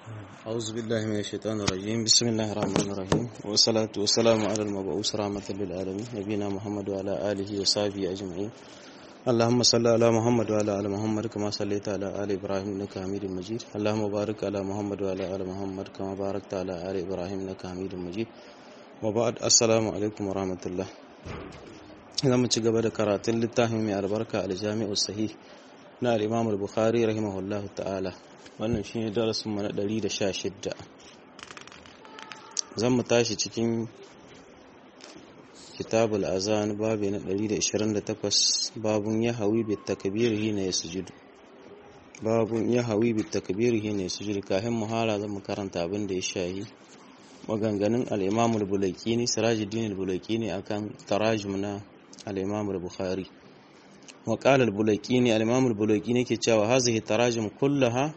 أعوذ بالله من الشيطان الرجيم بسم الله الرحمن الرحيم والصلاة والسلام على المبعوث رحمة للعالمين نبينا محمد وعلى آله وصحبه أجمعين اللهم صل على محمد وعلى آل محمد كما صليت على آل إبراهيم إنك حميد مجيد اللهم بارك على محمد وعلى آل محمد كما باركت على آل إبراهيم إنك حميد مجيد وبعد السلام عليكم ورحمة الله zamu ci gaba da karatun littafin mai albarka aljami'u sahih na al-imam al-bukhari rahimahullahu ta'ala wannan shine darasin mu na 116 zan mu tashi cikin kitabul azan babu na 128 babun ya hawi bit takbir hina yasjudu babun ya hawi bit takbir hina yasjudu kafin muhala zan mu karanta abin da ya shahi maganganun al-imam al-bulaykini sirajuddin al-bulaykini akan tarajum na al-imam al-bukhari wa qala al-bulaykini al-imam al-bulaykini ke cewa hazihi tarajum kullaha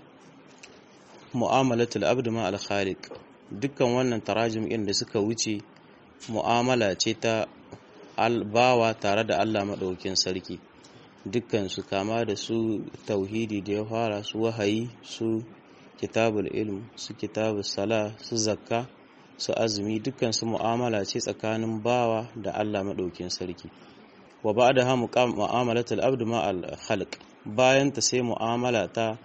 mu'amalatul abd ma al-khaliq dukkan wannan tarajum din da suka wuce mu'amala ce ta albawa tare da Allah madaukin sarki dukkan su kama da su tauhidi da ya fara su wahayi su kitabul ilm su kitabus sala su zakka su azumi dukkan su mu'amala ce tsakanin bawa da Allah madaukin sarki wa ba'daha mu'amalatul abd ma al-khalq bayan ta sai mu'amala ta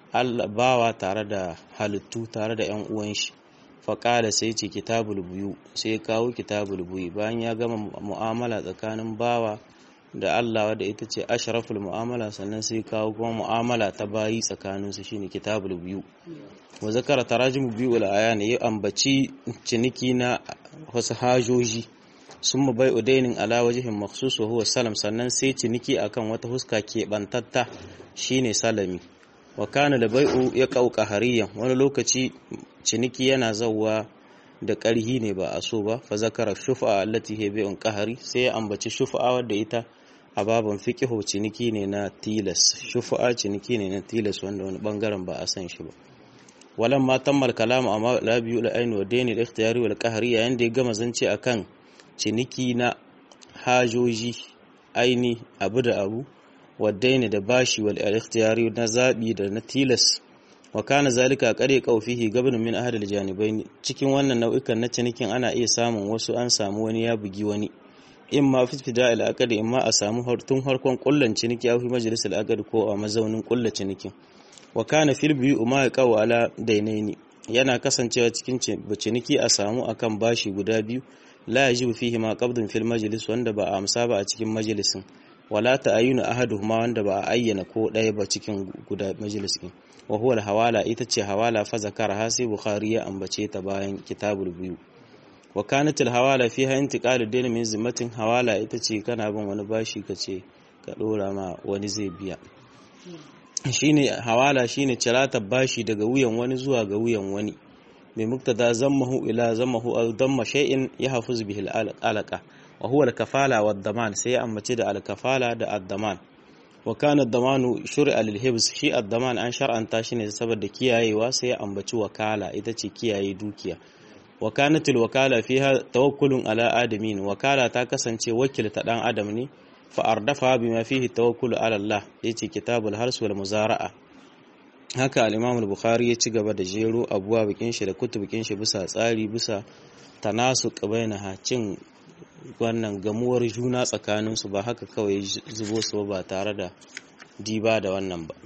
bawa tare da halittu tare da ‘yan uwan shi faƙala sai ce kitabul buyu sai kawo kitabul buyu bayan ya gama mu'amala tsakanin bawa da Allah wadda ita ce ashraful mu'amala sannan sai kawo kuma mu'amala ta bayi tsakanin su shine kitabul buyu wa zakara tarajim biyu wal ayan ya ambaci ciniki na wasu hajoji sun mu bai udainin ala wajihin makhsus wa huwa salam sannan sai ciniki akan wata huska keɓantatta shine salami wa kana da bai'u ya kauka hariyan wani lokaci ciniki yana zauwa da ƙarhi ne ba a so ba fa zakara shufa allati he bai'un qahari sai ya ambaci shufa wadda ita a baban fiqhu ciniki ne na tilas shufa ciniki ne na tilas wanda wani bangaren ba a san shi ba walan ma tammal kalamu amma la biyu la ainu wa daini da ikhtiyari wal qahari yayin da ya gama zance akan ciniki na hajoji aini abu da abu waddaini da bashi wal ikhtiyari na zabi da na tilas wa kana zalika qare qawfihi gabn min ahad al janibain cikin wannan nau'ikan na cinikin ana iya samun wasu an samu wani ya bugi wani in ma fi fida al aqd in ma a samu tun harkon kullan ciniki a fi majlis al aqd ko a mazaunin kullan cinikin wa kana fil bi ma yaqaw ala dainaini yana kasancewa cikin ciniki a samu akan bashi guda biyu la yajibu fihi ma qabdun fil majlis wanda ba a amsa ba a cikin majalisin wala ta'ayyuna ahaduhuma wanda ba a ayyana ko ɗaya ba cikin guda majalis din wa huwa hawala ita ce hawala fa zakara ha sai bukhari ya ambace ta bayan kitabul biyu wa kanat al hawala fiha intiqalu dayn min zimmatin hawala ita ce kana bin wani bashi kace ka dora ma wani zai biya shine hawala shine cirata bashi daga wuyan wani zuwa ga wuyan wani mai muktada zammahu ila zammahu aw damma shay'in yahfuz bihi al alaqa wa huwa al-kafala wa daman sai ambace da al-kafala da ad-daman wa kana ad-damanu shur'a lil hibs shi ad-daman an shar'anta shi ne saboda kiyayewa sai ambaci wakala ita ce kiyaye dukiya wa kanat al-wakala fiha tawakkulun ala adamin wakala ta kasance wakilta dan adam ne fa ardafa bima fihi tawakkulu ala Allah yace kitabul hars wal muzara'a haka al-imam al-bukhari ya ci gaba da jero abuwa bikin shi da kutubikin shi bisa tsari bisa tanasuq bainaha cin wannan gamuwar juna tsakaninsu ba haka kawai zubo su ba tare da diba da wannan ba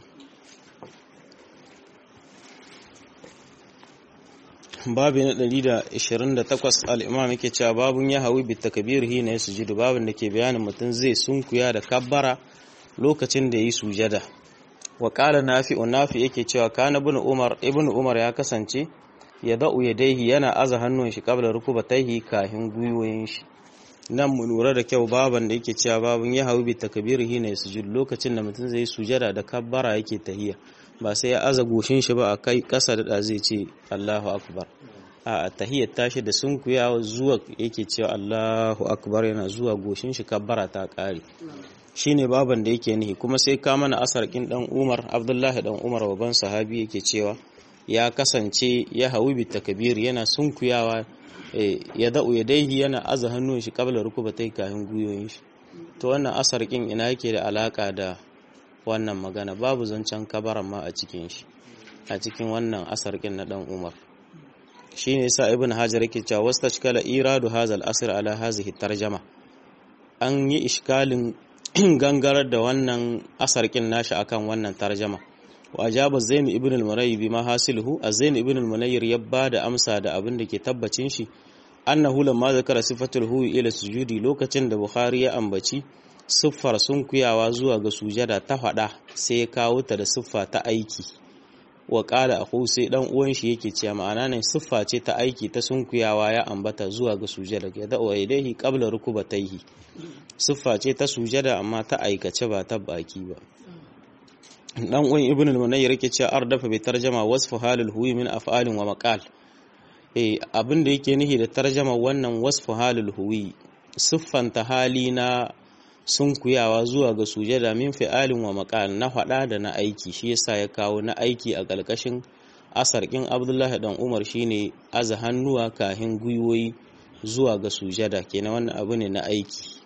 babu na 128 al'imam yake cewa babun ya hawi bi takbir hina ya sujudu babun da ke bayanin mutum zai sunkuya da kabbara lokacin da yi sujada wa qala nafi'u nafi yake cewa kana ibn umar ibn umar ya kasance ya da'u yadaihi yana aza hannun shi qabla rukubatayhi kahin gwiwoyin shi nan mu lura da kyau baban da yake cewa babun ya hawi bi takbirihi ne sujud lokacin da mutum zai sujada da kabbara yake tahiya ba sai ya aza goshin shi ba a kai kasa da zai ce Allahu akbar a tahiyar tashi da sunkuyawa zuwa yake cewa Allahu akbar yana zuwa goshin shi kabbara ta kare shine baban da yake nihi kuma sai ka mana asar kin dan Umar Abdullahi dan Umar baban sahabi yake cewa ya kasance ya hawi bi takbir yana sunkuyawa ya da'u ya daihi yana aza hannun shi kabla rukubatai kayan guyoyin shi to wannan asar kin ina yake da alaka da wannan magana babu zancen kabaran ma a cikin shi a cikin wannan asarkin na dan Umar shine yasa ibn hajar yake cewa wastashkala iradu hazal asr ala hazihi tarjama an yi iskalin gangarar da wannan asarkin nashi akan wannan tarjama wa ajaba zain ibn al-munayyib bima hasiluhu az-zain ibn al-munayyir ya bada amsa da abin da ke tabbacin shi annahu lamma zakara sifatul huwi ila sujudi lokacin da bukhari ya ambaci siffar sunkuyawa zuwa ga sujada ta fada sai ya kawo ta da siffa ta aiki wa ƙala a sai ɗan uwan shi yake cewa ma'ana ne siffa ce ta aiki ta sunkuyawa ya ambata zuwa ga sujada ya da wa idaihi qabla rukubatayhi siffa ce ta sujada amma ta aikace ba ta baki ba dan uwan ibn al-munayyir yake cewa ardafa bi tarjama wasfu halul huwi min af'alin wa maqal eh abin da yake nihi da tarjama wannan wasfu halul huwi siffanta hali na sunkuyawa zuwa ga sujada min fi'alin wa maqal na faɗa da na aiki shi yasa ya kawo na aiki a ƙarƙashin asarkin Abdullahi dan Umar shine aza hannuwa kahin gwiwoyi zuwa ga sujada kenan wannan abu ne na aiki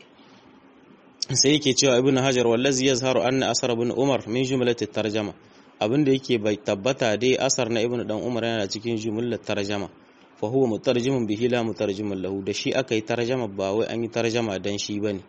sai yake cewa ibn hajar wallazi yazharu anna asar ibn umar min jumlati tarjama abin da yake bai tabbata dai asar na ibn dan umar yana cikin jumlar tarjama fa huwa mutarjimun bihi la mutarjimun lahu da shi aka yi tarjama ba wai an yi tarjama dan shi bane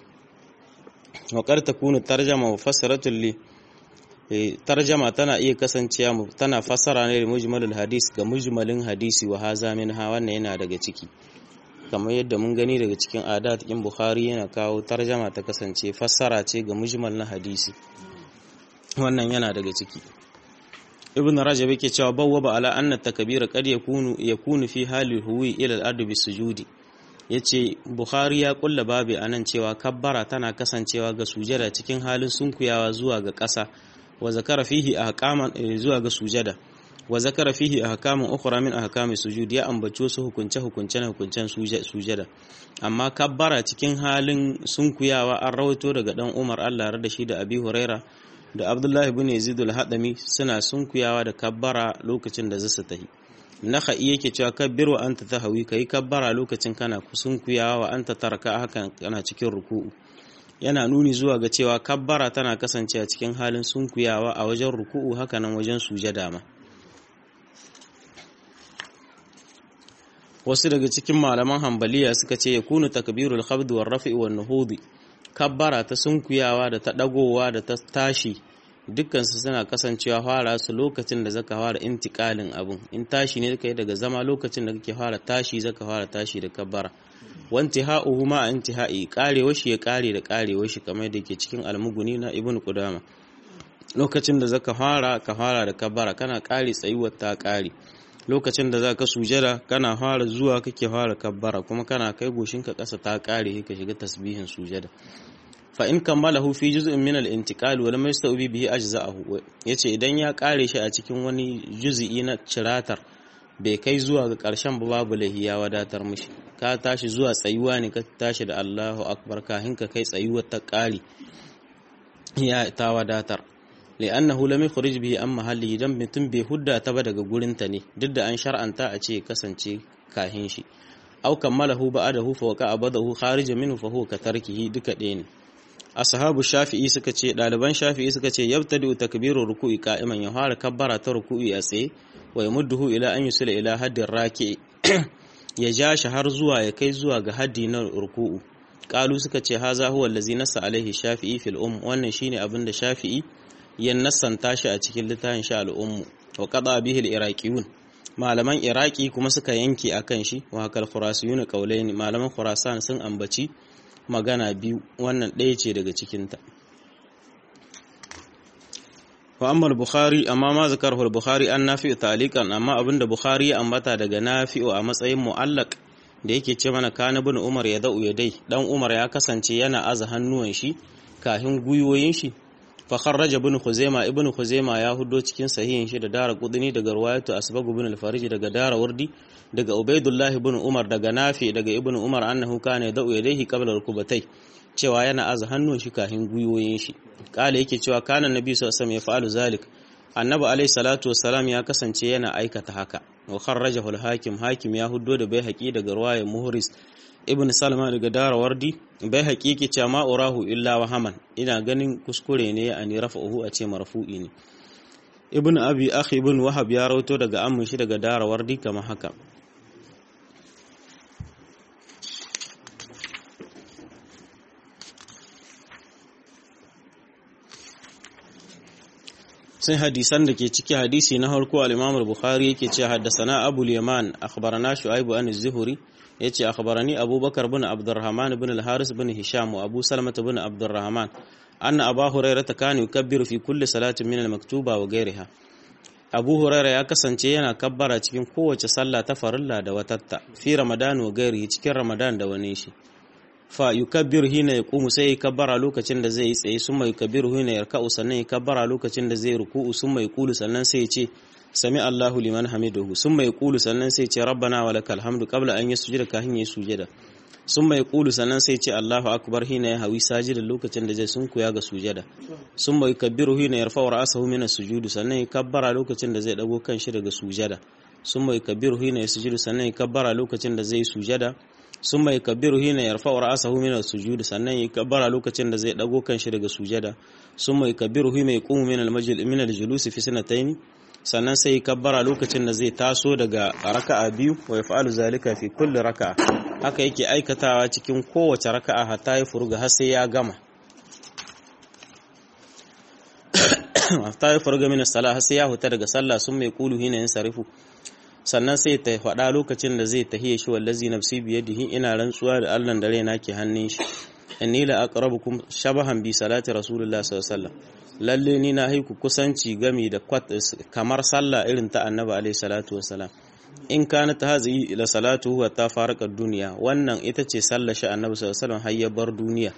waƙar ta kunu tarjama mufassaratul li tarjama tana iya kasancewa tana fassara ne da mujmalul hadis ga mujmalin hadisi wa haza minha wannan yana daga ciki kamar yadda mun gani daga cikin adat in bukhari yana kawo tarjama ta kasance fassara ce ga mujmal na hadisi wannan yana daga ciki ibn rajab yake cewa bawwaba ala anna takbira qad yakunu yakunu fi hali huwi ila al-ard bisujudi ya ce bukhari ya kulla babi a nan cewa kabbara tana kasancewa ga sujada cikin halin sunkuyawa zuwa ga ƙasa wa zakara fihi ahkaman zuwa ga sujada wa zakara fihi ahkaman ukhra min ahkami sujud ya ambaci wasu hukunce hukunce na hukuncen sujada amma kabbara cikin halin sunkuyawa an rawaito daga dan Umar Allah da shi da Abi Huraira da Abdullah ibn Yazid al-Hadami suna sunkuyawa da kabbara lokacin da zasu tahi naka'i yake cewa kabbir wa anta tahawi kai kabbara lokacin kana kusunkuyawa wa anta tarka hakan kana cikin ruku'u yana nuni zuwa ga cewa kabbara tana kasancewa cikin halin sunkuyawa a wajen ruku'u hakanan wajen sujada ma wasu daga cikin malaman hambaliya suka ce yakunu takbirul khabd war raf'i wan nuhudi kabbara ta sunkuyawa da ta dagowa da ta tashi dukkansu suna kasancewa fara su lokacin da zaka fara intikalin abun in tashi ne kai daga zama lokacin da kake fara tashi zaka fara tashi da kabbara wanti ha'uhu ma intihai karewa shi ya kare da karewa shi kamar da ke cikin almuguni na ibnu qudama lokacin da zaka fara ka fara da kabbara kana kare tsayuwar ta kare lokacin da zaka sujada kana fara zuwa kake fara kabbara kuma kana kai goshinka kasa ta kare ka shiga tasbihin sujada fa in kammalahu fi juz'in min al-intiqal wa lam yastawbi bihi ajza'ahu yace idan ya kare shi a cikin wani juz'i na ciratar bai kai zuwa ga karshen ba babu lahi ya wadatar mishi ka tashi zuwa tsayuwa ne ka tashi da Allahu akbar kahin ka kai tsayuwar ta kare ya ta wadatar li'annahu lam yukhrij bihi an mahalli dan mutum bai hudda ta ba daga gurin ta ne duk da an shar'anta a ce kasance kahin shi aw kammalahu ba'dahu fa waqa abadahu kharijan minhu fa huwa ka tarkihi duka ɗaya ne ashabu shafi'i suka ce ɗaliban shafi'i suka ce yabtadi takbirur ruku'i qa'iman ya fara kabbara ta ruku'i a tsaye wa yamudduhu ila an yusila ila haddin raki ya ja shi har zuwa ya kai zuwa ga haddi na ruku'u qalu suka ce haza huwa allazi nassa alaihi shafi'i fil um wannan shine abin da shafi'i ya nassanta shi a cikin littafin sha al-umm wa qada bihi al-iraqiyun malaman iraki kuma suka yanke akan shi wa hakal khurasiyun qawlain malaman khurasan sun ambaci magana biyu wannan ɗaya ce daga cikinta wa amma bukhari amma ma zakarahu bukhari an nafi'u taliqan amma abinda bukhari ya ambata daga nafi'u a matsayin mu'allaq da yake ce mana kana bin umar ya da'u yadai dan umar ya kasance yana aza hannuwan shi kahin guyoyin shi fa kharraja ibn khuzaima ibn khuzaima ya hudo cikin sahihin shi da dara qudni daga riwayatu asbag ibn al-farij daga dara wardi daga ubaidullah ibn umar daga nafi daga ibn umar annahu kana da'u yadayhi qabla rukubatai cewa yana aza hannun shi kahin guyoyin shi kala yake cewa kana nabi sallallahu alaihi wasallam ya fa'alu zalik annabi alaihi salatu wassalam ya kasance yana aikata haka wa kharrajahu al-hakim hakim ya huddo da bai haƙi daga riwayar muhris ibn salma daga dara wardi bai haƙiƙi ce ma urahu illa wahaman ina ganin kuskure ne a ni rafa'uhu a ce marfu'i ne ibn abi akhi ibn wahab ya rawato daga ammin shi daga darawardi kamar haka sai hadisan da ke ciki hadisi na harko al-Imam al-Bukhari yake cewa haddathana Abu al-Yaman akhbarana Shu'aib an az-Zuhri yace akhbarani Abubakar bin Abdurrahman bin al-Haris bin Hisham wa Abu Salmah bin Abdurrahman anna Abu Hurairah kana yukabbiru fi kulli salatin min al-maktuba wa ghayriha Abu Hurairah ya kasance yana kabbara cikin kowace sallah ta farilla da watatta fi Ramadan wa ghairihi cikin Ramadan da wani shi fa yukabbiru hina yaqumu sai ya kabbara lokacin da zai yi tsaye summa yukabbiru hina yarka'u sannan ya kabbara lokacin da zai ruku'u summa yaqulu sannan sai ya ce sami Allahu liman hamiduhu summa yaqulu sannan sai ya ce rabbana wa lakal hamdu qabla an yasjuda kafin ya sujada summa yaqulu sannan sai ya ce Allahu akbar hina ya hawi sajidan lokacin da zai sunkuya ga sujada summa yukabbiru hina yarfa'u ra'sahu min as-sujudi sannan ya kabbara lokacin da zai dago kanshi daga sujada summa yukabbiru hina yasjudu sannan ya kabbara lokacin da zai sujada sun mai kabiru hina yarfa wa ra'asahu min as-sujud sannan ya kabbara lokacin da zai dago kanshi daga sujada sun mai kabiru hina yaqumu min al-majlis min al-julus fi sanatayn sannan sai ya kabbara lokacin da zai taso daga raka'a biyu wa yaf'alu zalika fi kulli raka'a haka yake aikatawa cikin kowace raka'a hatta ya furuga har sai ya gama hatta ya furuga min as-salah har sai ya huta daga sallah sun mai kulu hina yansarifu sannan sai ta faɗa lokacin da zai tahiye shi wallazi nafsi biyadihi ina rantsuwa da Allah da raina ke hannun shi inni la aqrabukum shabahan bi salati rasulullah sallallahu alaihi wasallam lalle ni na haiku kusanci gami da kamar sallah irin ta annabi alaihi salatu wasalam in kana ta hazi ila salatu wa ta farqa duniya wannan ita ce sallar shi annabi sallallahu alaihi wasallam har ya bar duniya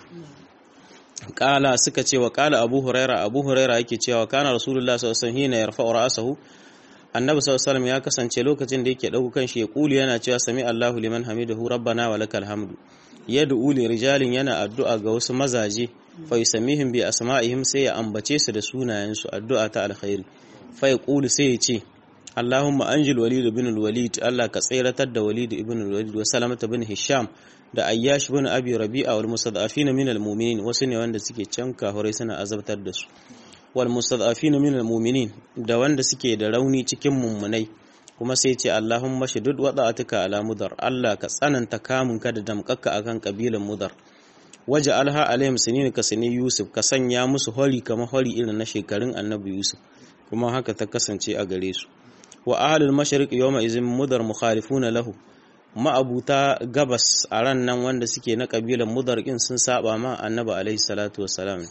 kala suka ce wa kala abu huraira abu huraira yake cewa kana rasulullah sallallahu alaihi wasallam hina yarfa'u ra'sahu annabi sallallahu alaihi ya kasance lokacin da yake dauko kanshi ya kuli yana cewa sami Allahu liman hamidahu rabbana wa lakal hamdu yad'u li rijalin yana addu'a ga wasu mazaje fa yusammihim bi asma'ihim sai ya ambace su da sunayen su addu'a ta alkhairi fa yaqulu sai ya ce Allahumma anjil walid ibn al-walid Allah ka tsiratar da walid ibn al-walid wa salamata ibn hisham da ayyash ibn abi rabi'a wal mustad'afina min al-mu'minin wasu ne wanda suke can kahurai suna azabtar da su wal mustad'afina min al-mu'minin da wanda suke da rauni cikin mummunai kuma sai ce Allahumma shudud wada'atuka ala mudar Allah ka tsananta kamun ka da damkaka akan kabilan mudar waje alha alaihim sinin ka sani Yusuf ka sanya musu hori kamar hori irin na shekarun Annabi Yusuf kuma haka ta kasance a gare su wa ahlul mashriq yawma izin mudar mukhalifuna lahu ma'abuta gabas a ran nan wanda suke na kabilan mudar kin sun saba ma Annabi alaihi salatu wassalam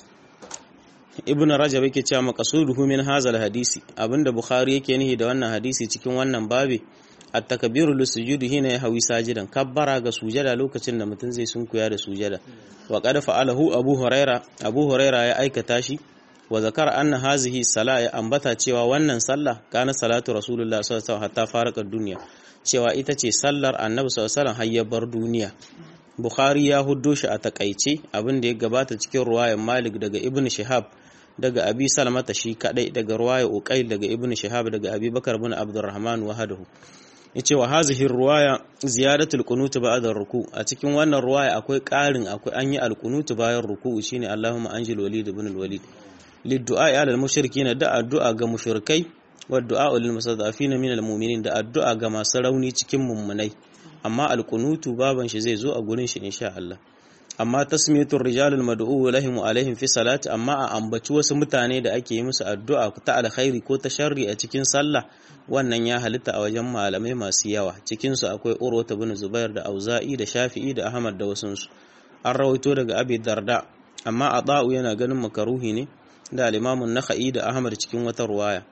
ibn rajab yake cewa maqasuduhu min hazal hadisi abinda bukhari yake nihi da wannan hadisi cikin wannan babi at-takbiru lis-sujudi hina yahwi sajidan kabbara ga sujada lokacin da mutum zai sunkuya da sujada wa qad fa'alahu abu huraira abu huraira ya aikata shi wa zakara anna hazihi sala ya ambata cewa wannan sallah kana salatu rasulullah sallallahu alaihi wasallam hatta farqa duniya cewa ita ce sallar annabi sallallahu alaihi wasallam har ya bar duniya bukhari ya huddo shi a takaice abin da ya gabata cikin ruwayan malik daga ibn shihab daga abi salamata shi kadai daga ruwaya uqail daga ibn shihab daga abi bakar bin abdurrahman wahadahu yace wa hazihi ruwaya ziyadatul qunut ba'da ruku a cikin wannan ruwaya akwai karin akwai an yi alqunut bayan ruku shine allahumma anjil walid ibn alwalid liddu'a ala almushrikin da addu'a ga mushrikai wa du'a lil mustadafin min almu'minin da addu'a ga masu rauni cikin mummunai amma alqunutu baban shi zai zo a gurin shi insha Allah amma tasmiyatul rijalul mad'u lahum alaihim fi salati amma a ambaci wasu mutane da ake yi musu addu'a ta alkhairi ko ta sharri a cikin sallah wannan ya halitta a wajen malamai masu yawa cikin su akwai Urwata bin Zubair da Auza'i da Shafi'i da Ahmad da wasun su an rawaito daga Abi Darda amma Ata'u yana ganin makaruhi ne da al-Imam an-Nakhai da Ahmad cikin wata ruwaya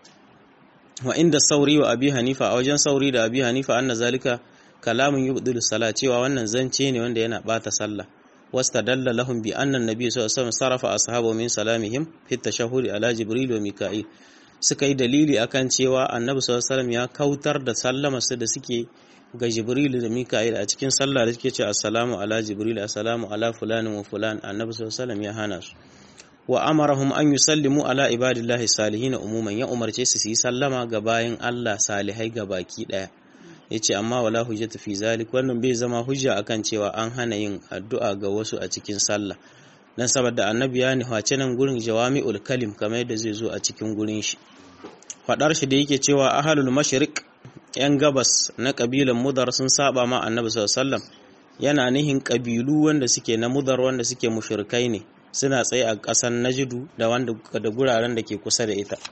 wa inda Sauri wa Abi Hanifa a wajen Sauri da Abi Hanifa anna zalika kalamun yubdilu salat cewa wannan zance ne wanda yana bata sallah واستدل لهم بأن النبي صلى الله عليه وسلم صرف أصحابه من سلامهم في التشهد على جبريل وميكائيل suka yi dalili akan cewa annabi sallallahu alaihi wasallam ya kautar da sallama su da suke ga jibril da mika'il a cikin sallah da suke ce assalamu ala jibril assalamu ala fulanin wa fulan annabi sallallahu alaihi wasallam ya hana su wa amarahum an yusallimu ala ibadillahi salihin umuman ya umarce su su yi sallama ga bayin Allah salihai ga baki daya yace amma wala hujjata fi zalik wannan bai zama hujja akan cewa an hana yin addu'a ga wasu a cikin sallah dan saboda annabi ya nihace nan gurin jawami'ul kalim kamar yadda zai zo a cikin gurin shi fadar shi da yake cewa ahlul mashriq yan gabas na kabilan mudar sun saba ma annabi sallallahu alaihi wasallam yana nihin kabilu wanda suke na mudar wanda suke mushrikai ne suna tsaye a ƙasar najidu da wanda da guraren da ke kusa da ita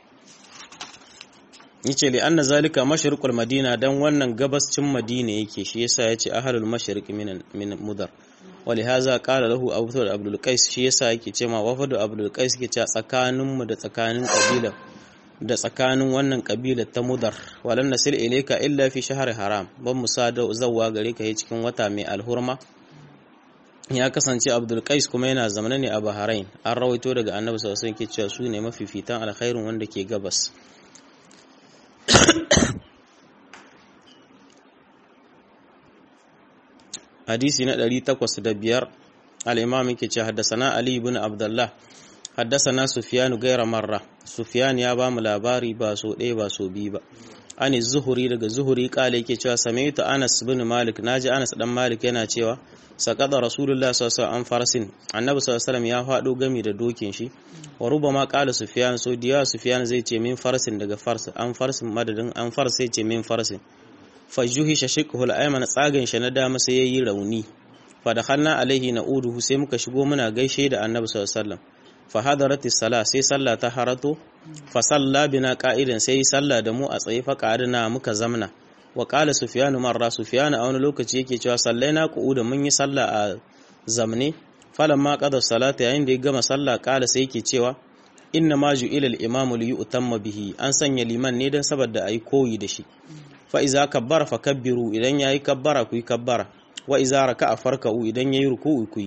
yace li anna zalika mashriqul madina dan wannan gabascin madina yake shi yasa yace ahlul mashriq min min mudar ولهذا قال له ابو ثور عبد القيس shi yasa yake cewa wafadu abdul qais yake cewa tsakanin mu da tsakanin kabila da tsakanin wannan kabila ta mudar walan nasil ilayka illa fi shahr haram ban musada zawwa gare ka cikin wata mai alhurma ya kasance abdul qais kuma yana zamana ne a bahrain an rawaito daga annabi sallallahu alaihi wasallam yake cewa su ne mafifitan alkhairin wanda ke gabas hadisi na 805 al-imam yake ce haddasana ali ibn abdullah haddasana sufyan gaira marra sufyan ya ba mu labari ba so ɗaya ba so biyu ba ani zuhuri daga zuhuri kale yake cewa samaitu anas ibn malik naji anas dan malik yana cewa saqada rasulullah sallallahu alaihi wasallam farsin annabi sallallahu alaihi ya fado gami da dokin shi wa rubama qala sufyan so diya sufyan zai ce min farsin daga fars an farsin madadin an fars sai ce min farsin fajuhi shashiqul ayman tsagan shi na dama sai yayi rauni fa dakhalna alaihi na'uduhu sai muka shigo muna gaishe da annabi sallallahu alaihi wasallam fa hadarati sala sai sallah ta harato fa salla bina qa'idan sai sallah da mu a tsaye fa qa'adna muka zamna wa qala sufyanu marra sufyanu a wani lokaci yake cewa sallaina qu'uda mun yi sallah a zamne falamma qada salata yayin da ya gama sallah qala sai yake cewa inna ma ju'ila al-imamu li yu'tamma bihi an sanya liman ne dan saboda ayi koyi da shi fa iza kabbara fa kabbiru idan yayi kabbara ku yi kabbara wa iza raka'a farka'u idan yayi ruku'u ku yi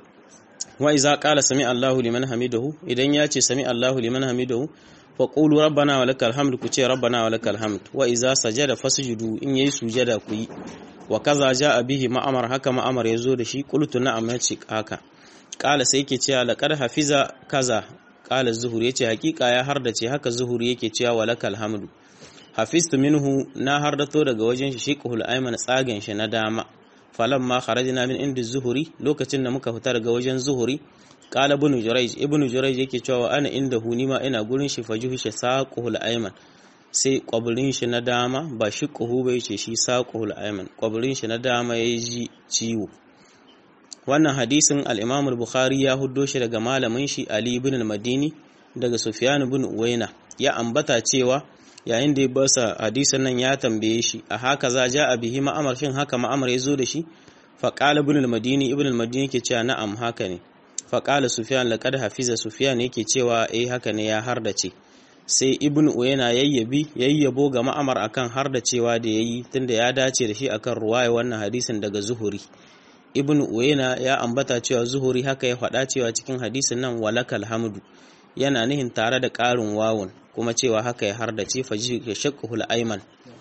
wa iza qala sami Allahu liman hamidahu idan ya ce sami Allahu liman hamidahu fa qulu rabbana wa lakal hamd ku ce rabbana wa lakal hamd wa iza sajada fasjudu in yayi sujada ku yi wa kaza jaa bihi ma'amar haka ma'amar yazo da shi qultu na'am yace haka qala sai yake cewa laqad hafiza kaza qala zuhur yace hakika ya hardace haka zuhur yake cewa wa lakal hamdu hafiztu minhu na hardato daga wajen shi shiqhul ayman tsagen shi na dama falamma kharajna min indi zuhuri lokacin da muka fita daga wajen zuhuri qala ibn jurayj ibn jurayj yake cewa ana inda hu nima ina gurin shi fajuhu shi saqhul ayman sai kwaburin shi na dama ba shiqhu bai ce shi saqhul ayman kwaburin shi na dama yayi ji ciwo wannan hadisin al-imam al-bukhari ya huddo shi daga malamin shi ali ibn al-madini daga sufyan ibn uwaina ya ambata cewa yayin da ya basa hadisan nan ya tambaye shi a haka za ja a bihi ma'amar shin haka ma'amar ya zo da shi faƙala ibn al-madini ibn al-madini yake cewa na'am haka ne faƙala sufyan laqad hafiza sufyan yake cewa eh haka ne ya hardace sai ibn uyayna yayyabi yayyabo ga ma'amar akan hardacewa da yayi tunda ya dace da shi akan ruwaya wannan hadisin daga zuhuri ibn uyayna ya ambata cewa zuhuri haka ya faɗa cewa cikin hadisin nan walakal hamdu yana nihin tare da ƙarin wawun kuma cewa haka ya hardace faji ya shaqqul ayman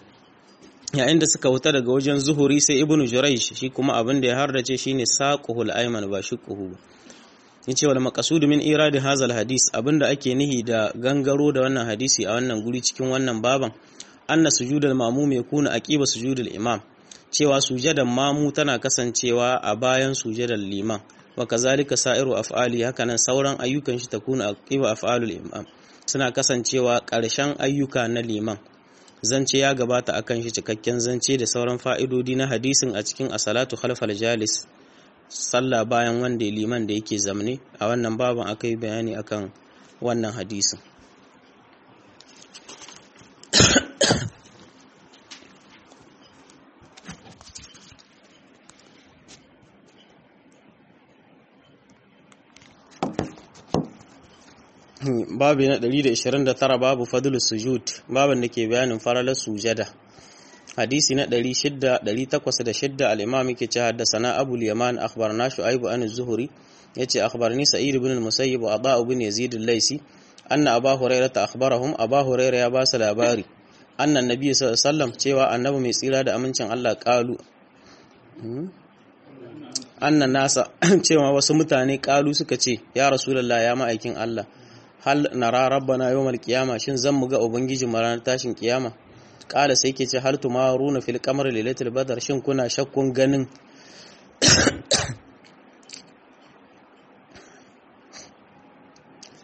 yayin da suka wuta daga wajen zuhuri sai ibnu jurayj shi kuma abin da ya hardace shine saquhul ayman ba shiqquhu ba yace wal maqsud min irad hadha al hadis abinda ake nihi da gangaro da wannan hadisi a wannan guri cikin wannan baban anna sujudal ma'mum yakuna aqiba sujudul imam cewa sujadan mamu tana kasancewa a bayan sujadar liman wa kazalika sa'iru af'ali hakanan sauran ayyukan shi takuna aqiba af'alul imam suna kasancewa ƙarshen ayyuka na liman zance ya gabata akan shi cikakken zance da sauran fa'idodi na hadisin a cikin asalatu khalfal jalis sallah bayan wanda liman da yake zamne a wannan baban akai bayani akan wannan hadisin babu na 129 babu fadlus sujud baban da ke bayanin faralar sujada hadisi na 600 al-imam yake ce haddathana abu al-yaman akhbarna shu'aib an az-zuhri yace akhbarni sa'id ibn al-musayyib wa ada ibn yazid al-laisi anna abu hurairah akhbarahum abu hurairah ya ba su labari annan nabi sallallahu alaihi wasallam cewa annabi mai tsira da amincin Allah kalu annan nasa cewa wasu mutane kalu suka ce ya rasulullah ya ma'aikin Allah hal nara rabbana yawmal qiyama shin zan mu ga ubangiji mu ranar tashin kiyama kala sai ke ce hal tumaruna fil qamar lailatul badr shin kuna shakkun ganin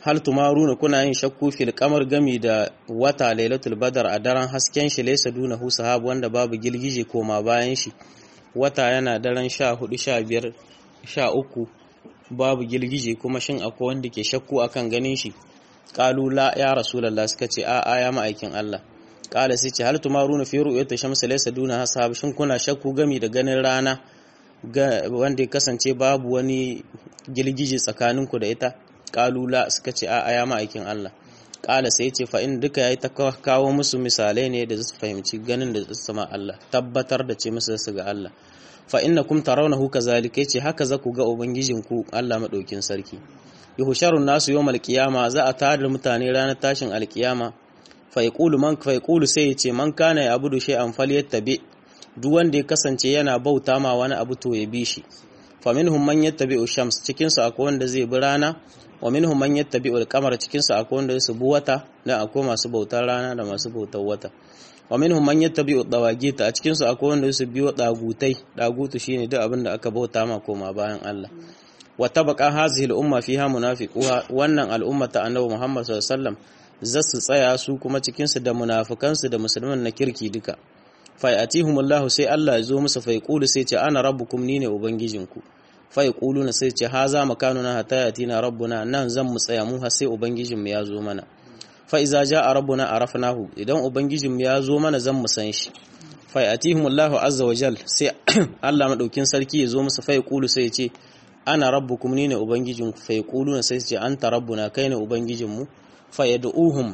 hal tumaruna kuna yin shakku fil kamar gami da wata lailatul badar a daren hasken shi laysa dunahu sahab wanda babu gilgije koma bayan shi wata yana daren sha hudu sha biyar sha uku babu gilgije kuma shin akwai wanda ke shakku akan ganin shi qalu la ya rasulullah suka ce a a ya ma'aikin Allah qala sai ce hal tumaruna fi ru'yati shamsi laysa dunaha sahab shin kuna shakku gami da ganin rana wanda ya kasance babu wani gilgije tsakaninku da ita kalula suka ce a ya ma'aikin Allah kala sai ce fa in duka yayi ta kawo musu misalai ne da su fahimci ganin da su sama Allah tabbatar da ce musu su ga Allah fa innakum tarawnahu kazalika yace haka za ku ga ubangijinku Allah madaukin sarki yuhsharun nasu yawmal qiyama za a tada mutane ranar tashin alkiyama fa yaqulu man fa yaqulu sai yace man kana ya abudu shay'an falyattabi duk wanda ya kasance yana bauta ma wani abu to ya bi shi fa minhum man yattabi'u shams cikin su akwai wanda zai bi rana wa minhum man yattabi'u al-qamar cikin su akwai wanda su bi wata da akwai masu bautar rana da masu bautar wata wa minhum man yattabi'u dawagita a cikin su akwai wanda su biyo dagutai dagutu shine duk abin da aka bauta ma koma bayan Allah wa tabaqa hazihi al-umma fiha munafiquha wannan al'umma ta annabi Muhammad sallallahu alaihi wasallam zasu tsaya su kuma cikin su da munafikan su da musulman na kirki duka fa yatihumullahu sai Allah ya zo musu fa yaqulu sai ce ana rabbukum ni ne ubangijinku fa yaquluna sai ce haza makanuna hatta yatina rabbuna nan zan mu tsaya mu har sai ubangijinmu ya zo mana fa iza jaa rabbuna arafnahu idan ubangijinmu ya zo mana zan mu san shi fa yatihumullahu azza wa jal sai Allah madaukin sarki ya zo musu fa yaqulu sai ya ce ana rabbukum ni ne ubangijinku fa yaquluna sai ce anta rabbuna kai ne ubangijinmu fa yad'uhum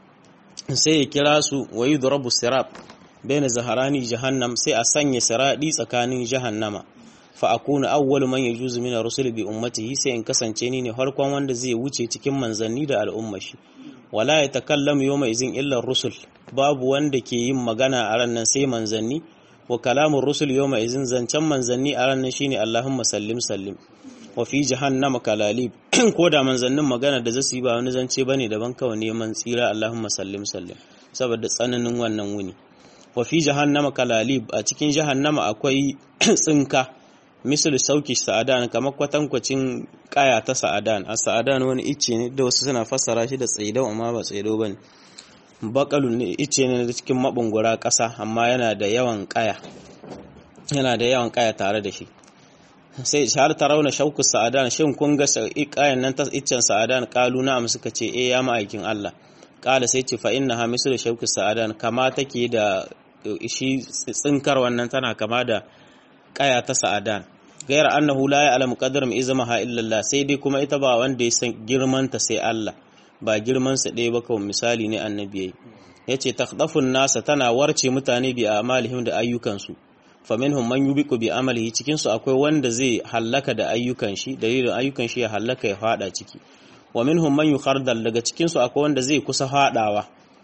sai ya kira su wa yudrabu sirat baina zaharani jahannam sai a sanya siradi tsakanin jahannama fa akuna awwalu man yajuzu min ar-rusul bi ummatihi sai in kasance ni ne farkon wanda zai wuce cikin manzanni da al'umma shi wala yatakallamu yawma izin illa ar-rusul babu wanda ke yin magana a ran nan sai manzanni wa kalamur rusul yawma izin zancen manzanni a ran nan shine Allahumma sallim sallim wa fi jahannama kalalib ko da manzannin magana da zasu yi ba wani zance bane daban kawai neman tsira Allahumma sallim sallim saboda tsananin wannan wuni wa fi jahannama kalalib a cikin jahannama akwai tsinka misal sauki sa'adan kamar kwatankwacin kaya ta sa'adan a sa'adan wani icce ne da wasu suna fassara shi da tsaidau amma ba tsaidau bane bakalun ne icce ne da cikin mabungura ƙasa amma yana da yawan kaya yana da yawan kaya tare da shi sai har ta rauna shauku sa'adan shin kun ga kayan nan ta iccen sa'adan kalu na suka ce eh ya ma'aikin Allah kala sai ce fa innaha misal shauku sa'adan kama take da shi tsinkar wannan tana kama da kaya ta sa'adan gairar annahu la ya'lamu qadram izmaha illa Allah sai dai kuma ita ba wanda ya san girman ta sai Allah ba girman sa ɗaya ba kawai misali ne annabi yayi yace takhdafun nasa tana warce mutane bi amalihim da ayyukan su faminhum man yubiqu bi amalihi cikin su akwai wanda zai hallaka da ayyukan shi dalilin ayyukan shi ya hallaka ya fada ciki wa minhum man yukhardal daga cikin su akwai wanda zai kusa fadawa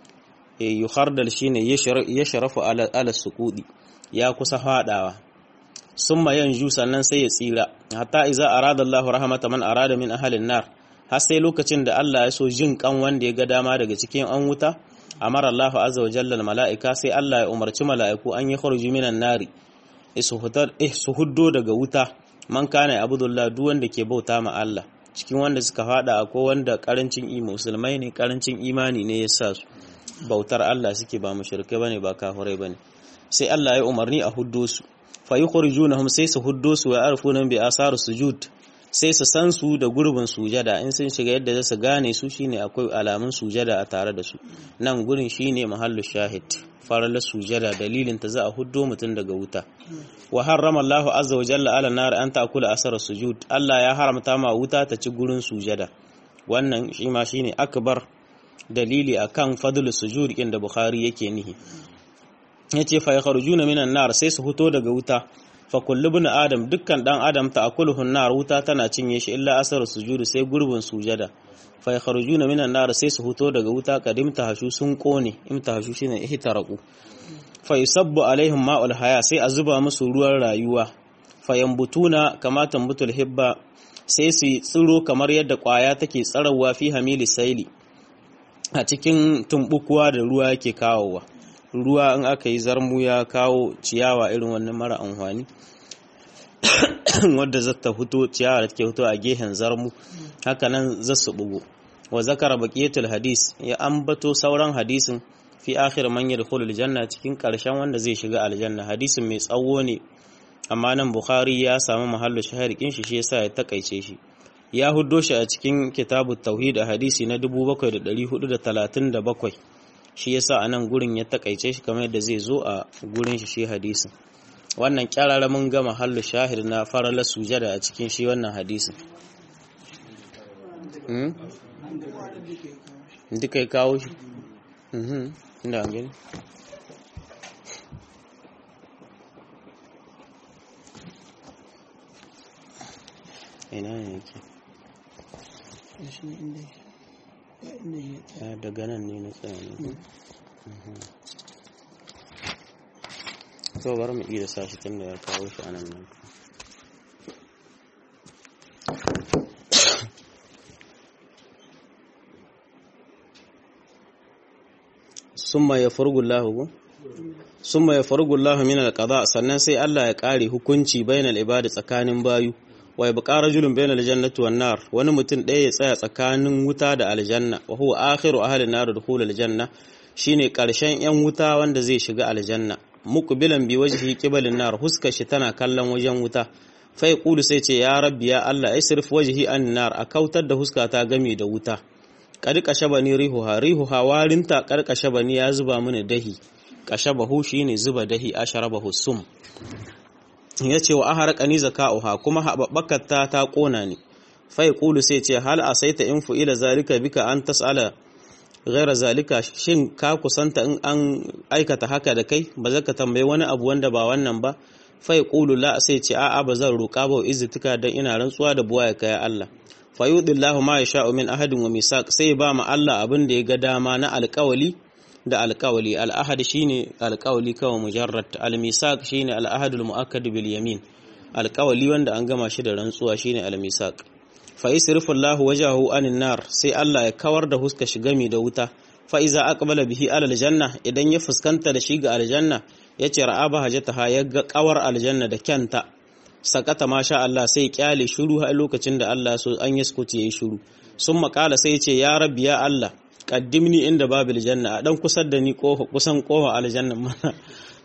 eh yukhardal shine yashrafu ala ala suqudi ya kusa fadawa summa yanju sannan sai ya tsira hatta iza arada Allahu rahmata man arada min ahalin nar har sai lokacin da Allah ya so jin kan wanda ya ga dama daga cikin an wuta amara Allahu azza wa jalla mala'ika sai Allah ya umarci mala'iku an yi kharuju minan nari su huddo daga wuta man kana abudullah duk wanda ke bauta ma Allah cikin wanda suka fada akwai wanda karancin musulmai ne karancin imani ne ya sa su bautar Allah suke ba mushrikai bane ba kafirai bane sai Allah ya umarni a huddo su fa yukhrijunahum sai su huddo su wa yarfuna bi asar sujud sai su san su da gurbin sujada in sun shiga yadda za su gane su shine akwai alamun sujada a tare da su nan gurin shine mahallu shahid farar sujada dalilin ta za a huddo mutum daga wuta wa harrama Allahu azza wa jalla ala nar an ta'kula asar sujud Allah ya haramta ma wuta ta ci gurin sujada wannan shi ma shine akbar dalili akan fadlu sujud inda Bukhari yake nihi yace fa yakhrujuna minan nar sai su fito daga wuta fa kullu ibn adam dukkan dan adam ta akuluhun nar wuta tana cinye shi illa asar sujudu sai gurbin sujada fa yakhrujuna minan nar sai su fito daga wuta kadim hashu sun kone imtahashu shine ihtaraku fa yusabbu alaihim ma'ul haya sai a zuba musu ruwan rayuwa fa yambutuna kama tambutul hibba sai su tsiro kamar yadda kwaya take tsarawa fi hamili saili a cikin tumbukuwa da ruwa yake kawowa ruwa in aka yi zarmu ya kawo ciyawa irin wannan mara amfani wadda za ta fito ciyawa da take fito a gehen zarmu haka nan za su bugu wa zakara baqiyatul hadis ya ambato sauran hadisin fi akhir man yadkhulul janna cikin karshen wanda zai shiga aljanna hadisin mai tsawo ne amma nan bukhari ya samu mahallu shaharikin shi shi yasa ya takaice shi ya huddo shi a cikin kitabut tauhid a hadisi na 7437 shi yasa a nan gurin ya takaice shi kamar yadda zai zo a gurin shi shi hadisin wannan kyarara mun ga mahallu shahid na farala sujada a cikin shi wannan hadisin duka ya kawo shi inda an gani ina ne yake daga nan ne na tsaye to bari mu iya sa shi tun da ya kawo shi anan nan summa ya fargullahu summa ya fargullahu min alqada sannan sai Allah ya kare hukunci bainal ibadi tsakanin bayu wa yabqa rajulun bainal jannati wan nar wani mutum ɗaya ya tsaya tsakanin wuta da aljanna wa huwa akhiru ahli nar dukhul aljanna shine karshen yan wuta wanda zai shiga aljanna muqbilan bi wajhi qibalin nar huskar shi tana kallon wajen wuta fa yaqulu sai ce ya rabbi ya Allah isrif wajhi an nar a kautar da huskata gami da wuta kadi kashabani rihuha rihuha warinta kar kashabani ya zuba mini dahi kashabahu shine zuba dahi asharabahu sum yace wa aharqani zakauha kuma hababbakata ta kona ni fa yaqulu sai ce hal asaita in ila zalika bika an tasala ghaira zalika shin ka kusanta in an aikata haka da kai ba zaka tambayi wani abu wanda ba wannan ba fa yaqulu la sai ce a'a ba zan roƙa ba izzutuka dan ina rantsuwa da buwa ya kai Allah fa yudillahu ma yasha'u min ahadin wa misaq sai ba ma Allah abin da ya ga dama na alƙawali da alƙawali al-ahad shine alƙawali kawai mujarrad al-misaq shine al-ahad al-mu'akkad bil yamin alƙawali wanda an gama shi da rantsuwa shine al-misaq fa yasrifu Allahu wajahu anin nar sai Allah ya kawar da huska shi gami da wuta fa iza aqbala bihi ala aljanna idan ya fuskanta da shi ga aljanna yace ra'aba hajataha ya ga kawar aljanna da kyanta sakata masha Allah sai kyale shiru a lokacin da Allah so an yi skuti yayi shiru sun makala sai yace ya rabbi ya Allah qaddimni inda babil janna a dan kusar da ni kofa kusan kofa aljanna mana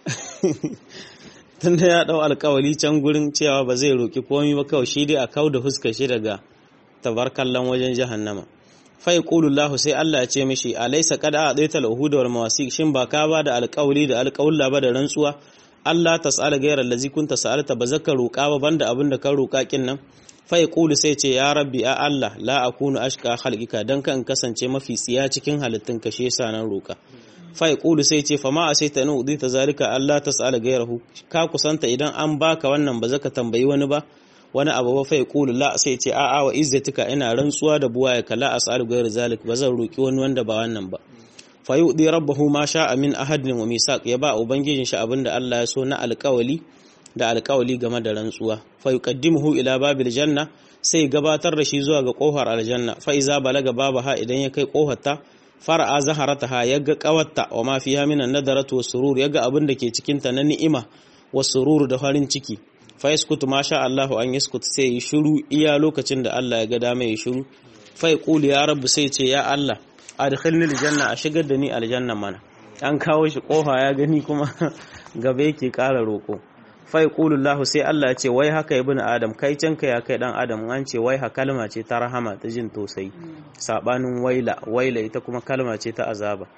tunda ya dau alkawali can gurin cewa ba zai roki komai ba kawai shi dai a kauda huskar shi daga tabarkallan wajen jahannama fa yaqulu Allah sai Allah ya ce mishi alaysa qad a'tayta al-uhud wal mawasiq shin ba ka ba da alƙawli da alƙawla ba da rantsuwa Allah tas'ala ghayra allazi kunta sa'alta ba zaka roƙa ba banda abin da ka roƙa kin nan fa yaqulu sai ce ya rabbi a Allah la akunu ashqa khalqika dan kan kasance mafi tsiya cikin halittun ka shi yasa nan roƙa fa yaqulu sai ce fa ma asaita nu udita zalika Allah tas'ala ghayrahu ka kusanta idan an baka wannan ba zaka tambayi wani ba wani abu ba fai kulu la sai ce a'a wa izzatika ina rantsuwa da buwa ya kala as'alu ghayr zalik ba zan roki wani wanda ba wannan ba fa yudi rabbahu ma sha'a min ahadin wa misaq ya ba ubangijin shi abinda Allah ya so na alƙawali da alƙawali game da rantsuwa fa yuqaddimuhu ila babil janna sai gabatar da shi zuwa ga kofar aljanna fa iza balaga babaha idan ya kai kofarta fara'a zaharataha yaga qawatta wa ma fiha min an-nadaratu was-surur yaga abin da ke cikin ta na ni'ima was-surur da farin ciki fa yaskutu ma sha Allahu an yaskut sai yi shiru iya lokacin da Allah ya ga dama ya shiru fa yaqulu ya rabbi sai ce ya Allah adkhilni aljanna a shigar da ni aljanna mana an kawo shi kofa ya gani kuma gaba yake ƙara roko fa yaqulu Allah sai Allah ya ce wai haka ibnu adam kai can ka ya kai dan adam an ce wai ha kalma ce ta rahama ta jin tausayi sabanin waila waila ita kuma kalma ce ta azaba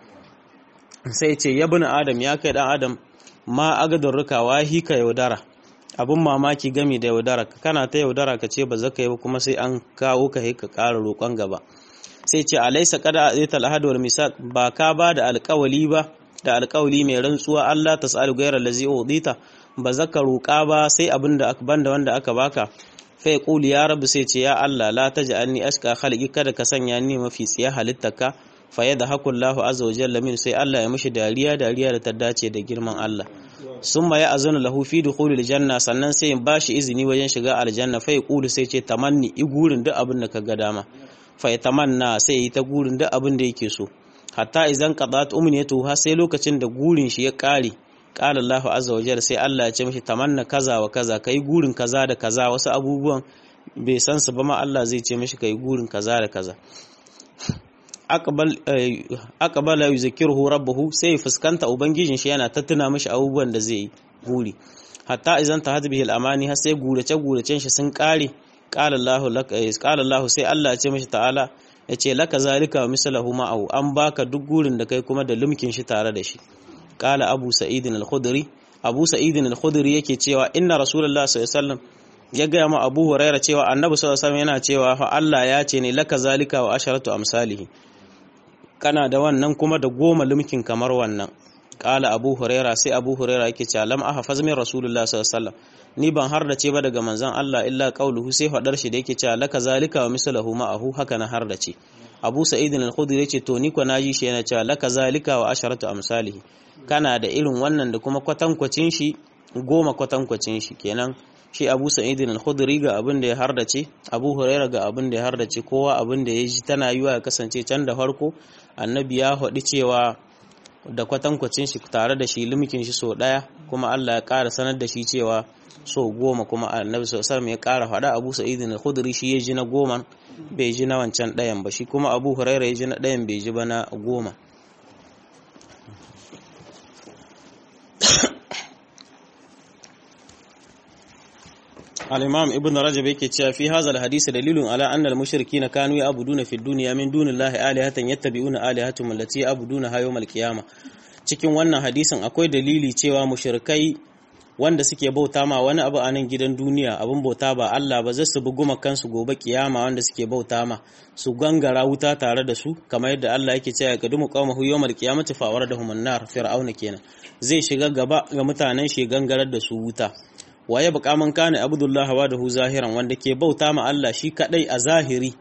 sai ce ya ibnu adam ya kai dan adam ma agadar rukawa hika yaudara abin mamaki gami da yaudara kana ta yaudara ka ce ba za ka yi kuma sai an kawo ka ka ƙara roƙon gaba sai ce alaisa kada a zai ahad wal misaq ba ka ba da alƙawali ba da alƙawali mai rantsuwa Allah ta sa'al gairar lazi udita ba za ka roƙa ba sai abin da aka banda wanda aka baka fa yaqulu ya rabu sai ce ya Allah la taj'alni ashqa khalqi kada ka sanya ni mafi tsiya halittaka fa yadda hakullahu azza wa jalla min sai Allah ya mishi dariya dariya da ta dace da girman Allah summa ya azanu lahu fi dukhulil janna sannan sai in bashi izini wajen shiga aljanna fa yaqulu sai ce tamanni i gurin duk abin da ka ga dama fa tamanna sai yi ta gurin duk abin da yake so hatta idan qadat umniyatu ha sai lokacin da gurin shi ya kare qala Allahu azza wa jalla sai Allah ya ce mishi tamanna kaza wa kaza kai gurin kaza da kaza wasu abubuwan bai san su ba ma Allah zai ce mishi kai gurin kaza da kaza aqbala yuzkiruhu rabbuhu sai fuskanta ubangijin shi yana ta tuna mishi abubuwan da zai yi guri hatta idan ta hadbihi al-amani har sai gurace guracen shi sun kare qala Allahu lak qala Allahu sai Allah ya ce mishi ta'ala ya ce laka zalika mislahu ma'ahu an baka duk gurin da kai kuma da lumkin shi tare da shi qala abu sa'idin al-khudri abu sa'idin al-khudri yake cewa inna rasulullah sallallahu alaihi wasallam ya gaya ma abu huraira cewa annabi sallallahu alaihi yana cewa fa Allah ya ce ne laka zalika wa asharatu amsalihi kana da wannan kuma da goma lumkin kamar wannan kala abu huraira sai abu huraira yake cewa lam ahfaz min rasulullah sallallahu alaihi ni ban har da ce ba daga manzon Allah illa qauluhu sai fadar shi da yake cewa laka zalika wa mislahu ma'ahu haka na har da ce abu sa'id al-khudri yace to ni ko naji shi yana cewa laka zalika wa asharatu amsalihi kana da irin wannan da kuma kwatankwacin shi goma kwatankwacin shi kenan shi abu sa'idin al-khudri ga abin da ya hardace abu huraira ga abin da ya hardace kowa abin da ya ji tana yiwa ya kasance can da farko annabi ya haɗi cewa da kwatankwacin shi tare da shi limikin shi so ɗaya kuma Allah ya ƙara sanar da shi cewa so goma kuma annabi sallallahu ya ƙara faɗa abu sa'idin al-khudri shi ya ji na goma bai ji na wancan ɗayan ba shi kuma abu huraira ya ji na ɗayan bai ji ba na goma الإمام ابن رجب yake cewa fi hadha alhadith dalilun ala anna almushrikeena kanu ya'buduna fi dunya min dunillahi alihatan yattabi'una alihatum allati ya'buduna yawm alqiyamah cikin wannan hadisin akwai dalili cewa mushrikai wanda suke bauta ma wani abu a nan gidan duniya abin bauta ba Allah ba zai su buguma kansu gobe kiyama wanda suke bauta ma su gangara wuta tare da su kamar yadda Allah yake cewa qadumu qawmahu yawmal qiyamati fa waradahum an-nar fir'auna kenan zai shiga gaba ga mutanen shi gangarar da su wuta waye bukaman kana abdullahi wa dahu zahiran wanda ke bauta ma Allah shi kadai a zahiri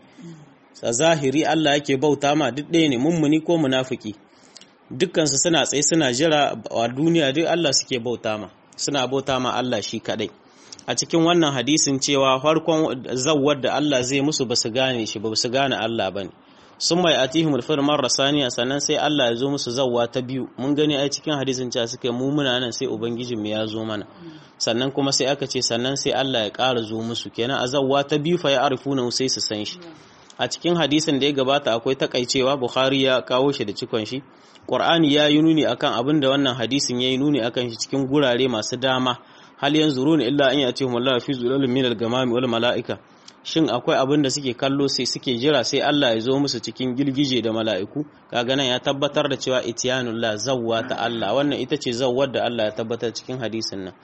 a zahiri Allah yake bauta ma duk ɗaya ne mummuni ko munafiki dukkansu suna tsaye suna jira a duniya duk Allah suke bauta ma suna bauta ma Allah shi kadai a cikin wannan hadisin cewa farkon zawwar da Allah zai musu ba su gane shi ba su gane Allah bane sun mai atihim alfir marra saniya sannan sai Allah ya zo musu zawwa ta biyu mun gani ai cikin hadisin cewa suka mu muna nan sai ubangijin mu ya zo mana sannan kuma sai aka ce sannan sai Allah ya ƙara zo musu kenan a zawwa ta biyu fa ya arifuna sai su san shi a cikin hadisin da ya gabata akwai takaicewa Bukhari ya kawo shi da cikon shi Qur'ani ya yi nuni akan abin da wannan hadisin ya yi nuni akan shi cikin gurare masu dama hal yanzuruna illa an yatihum Allah fi zulalin minal gamami wal mala'ika shin akwai abin da suke kallo sai suke jira sai Allah ya zo musu cikin girgije da mala'iku kaga nan ya tabbatar da cewa itiyanullah zawwa ta Allah wannan ita ce zawwar da Allah ya tabbatar cikin hadisin nan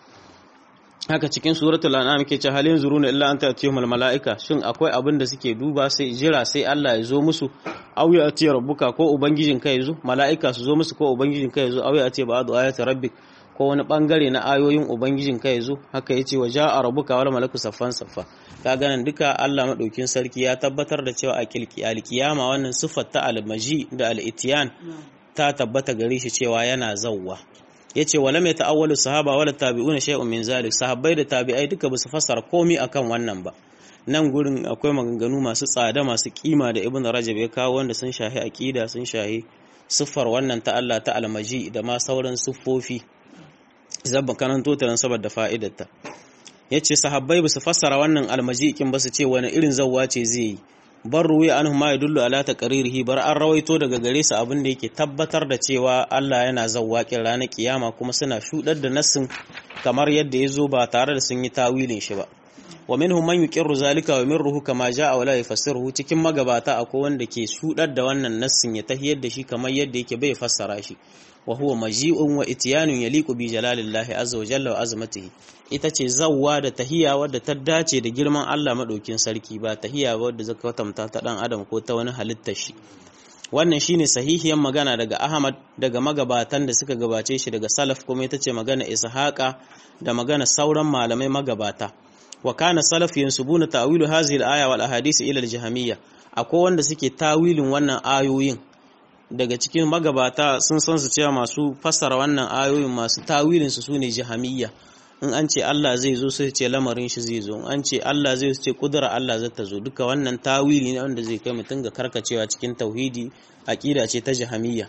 haka cikin suratul an'am ke ce halin zuruna illa anta atiyumul malaika shin akwai abin da suke duba sai jira sai Allah ya zo musu aw ya atiya rabbuka ko ubangijin ka yazo malaika su zo musu ko ubangijin ka yazo aw ya atiya ba'du ayati rabbik ko wani bangare na ayoyin ubangijin ka yazo haka yace wa ja'a rabbuka wal malaku saffan saffa kaga nan duka Allah madaukin sarki ya tabbatar da cewa a alkiyama wannan sifar ta almaji da al-itiyan ta tabbata gare shi cewa yana zawwa yace wala mai ta'awwalu sahaba wala tabi'una shay'un min zalik sahabbai da tabi'ai duka basu fassara komai akan wannan ba nan gurin akwai maganganu masu tsada masu kima da ibnu rajab ya kawo wanda sun shahi aqida sun shahi siffar wannan ta Allah ta almaji da ma sauran siffofi zabba karanto ta nan saboda fa'idarta yace sahabbai basu fassara wannan almaji kin basu ce wani irin zawwa ce zai yi bar ruwi anhu ma yadullu ala taqririhi bar an rawaito daga gare su abin da yake tabbatar da cewa Allah yana zawwaƙin ranar kiyama kuma suna shudar da nassin kamar yadda ya zo ba tare da sun yi tawilin shi ba wa minhum man yuqirru zalika wa minruhu kama jaa wala yafassiruhu cikin magabata akwai wanda ke shudar da wannan nassin ya tahiyar da shi kamar yadda yake bai fassara shi wa huwa maji'un wa ityanun yaliqu bi jalalillahi azza wa jalla wa azmatihi ita ce zawwa da tahiya wadda ta dace da girman Allah madaukin sarki ba tahiya wadda zaka tamta ta dan adam ko ta wani halittar shi wannan shine sahihiyan magana daga Ahmad daga magabatan da suka gabace shi daga salaf kuma ita ce magana Ishaqa da magana sauran malamai magabata wa kana salaf yansubuna ta'wilu hadhihi al-aya wal ahadith ila al-jahmiyya akwai wanda suke tawilin wannan ayoyin daga cikin magabata sun san su cewa masu fassara wannan ayoyin masu tawilin su sune jahamiyya in an ce Allah zai zo sai ce lamarin shi zai zo in an ce Allah zai ce kudura Allah zai ta zo duka wannan tawili ne wanda zai kai mutum ga karkacewa cikin tauhidi aqida ce ta jahamiyya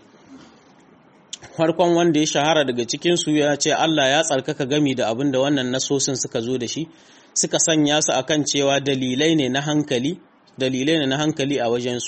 farkon wanda ya shahara daga cikin su ya ce Allah ya tsarkaka gami da abin da wannan nasosin suka zo da shi suka sanya su akan cewa dalilai ne na hankali dalilai ne na hankali a wajensu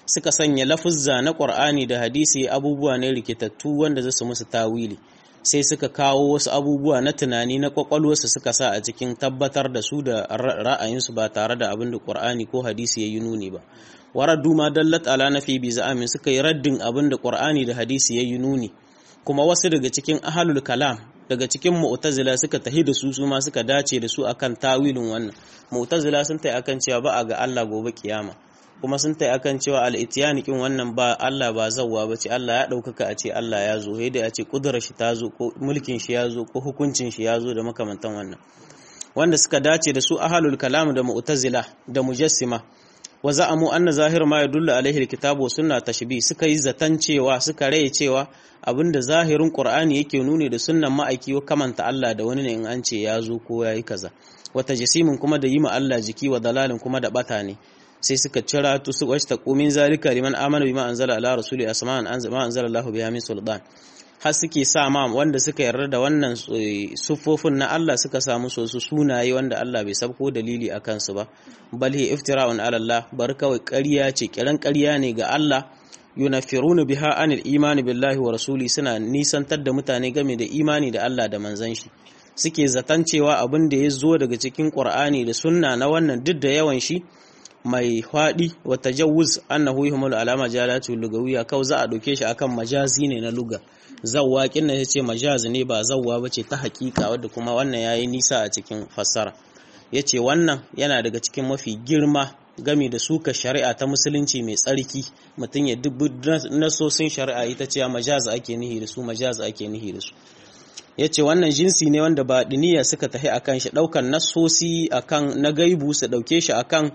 suka sanya lafuzza na Qur'ani da hadisi abubuwa ne rikitattu wanda zasu musu tawili sai suka kawo wasu abubuwa na tunani na kwakwalwarsu suka sa a cikin tabbatar da su da ra'ayinsu ba tare da abin da Qur'ani ko hadisi ya yi nuni ba waraddu ma dallat ala nafi bi za'amin suka yi raddin abin da Qur'ani da hadisi ya yi nuni kuma wasu daga cikin ahlul kalam daga cikin mu'tazila suka tahi da su su ma suka dace da su akan tawilin wannan mu'tazila sun tai akan cewa ba a ga Allah gobe kiyama kuma sun tai akan cewa al-itiyani kin wannan ba Allah ba zawwa ba ce Allah ya daukaka a ce Allah ya zo sai dai a ce kudurar shi ta zo ko mulkin shi ya zo ko hukuncin shi ya zo da makamantan wannan wanda suka dace da su ahlul kalam da mu'tazila da mujassima wa za'amu anna zahir ma yadullu alaihi alkitabu wa sunna tashbih suka yi zatan cewa suka raye cewa abinda zahirin qur'ani yake nuni da sunnan ma'aiki wa kamanta Allah da wani ne in an ce ya zo ko yayi kaza wata jisimin kuma da yi ma Allah jiki wa dalalin kuma da bata ne sai suka cira tu su washta qumin zalika liman amana bima anzala ala rasuli asma'an anzala anzala Allahu biha min sultan har suke sa ma wanda suka yarda da wannan sufofin na Allah suka samu so su sunaye wanda Allah bai sabko dalili a kansu ba bal hi iftira'un ala Allah bar kawai ƙarya ce kiran ƙarya ne ga Allah yunafiruna biha anil imani billahi wa rasuli suna nisantar da mutane game da imani da Allah da manzon shi suke zaton cewa abin da ya zo daga cikin Qur'ani da sunna na wannan duk da yawan shi mai faɗi wa tajawuz annahu yuhmalu alama jalatu lugawiyya kau za a ɗauke shi akan majazi ne na luga zawwa kin nan yace majaz ne ba zawwa bace ta hakika wadda kuma wannan yayi nisa a cikin fassara yace wannan yana daga cikin mafi girma gami da suka shari'a ta musulunci mai tsarki mutum ya dubu nasosin shari'a ita ce majaz ake nihi da su majaz ake nihi da su yace wannan jinsi ne wanda ba diniya suka tahi akan shi daukan nasosi akan na gaibu su dauke shi akan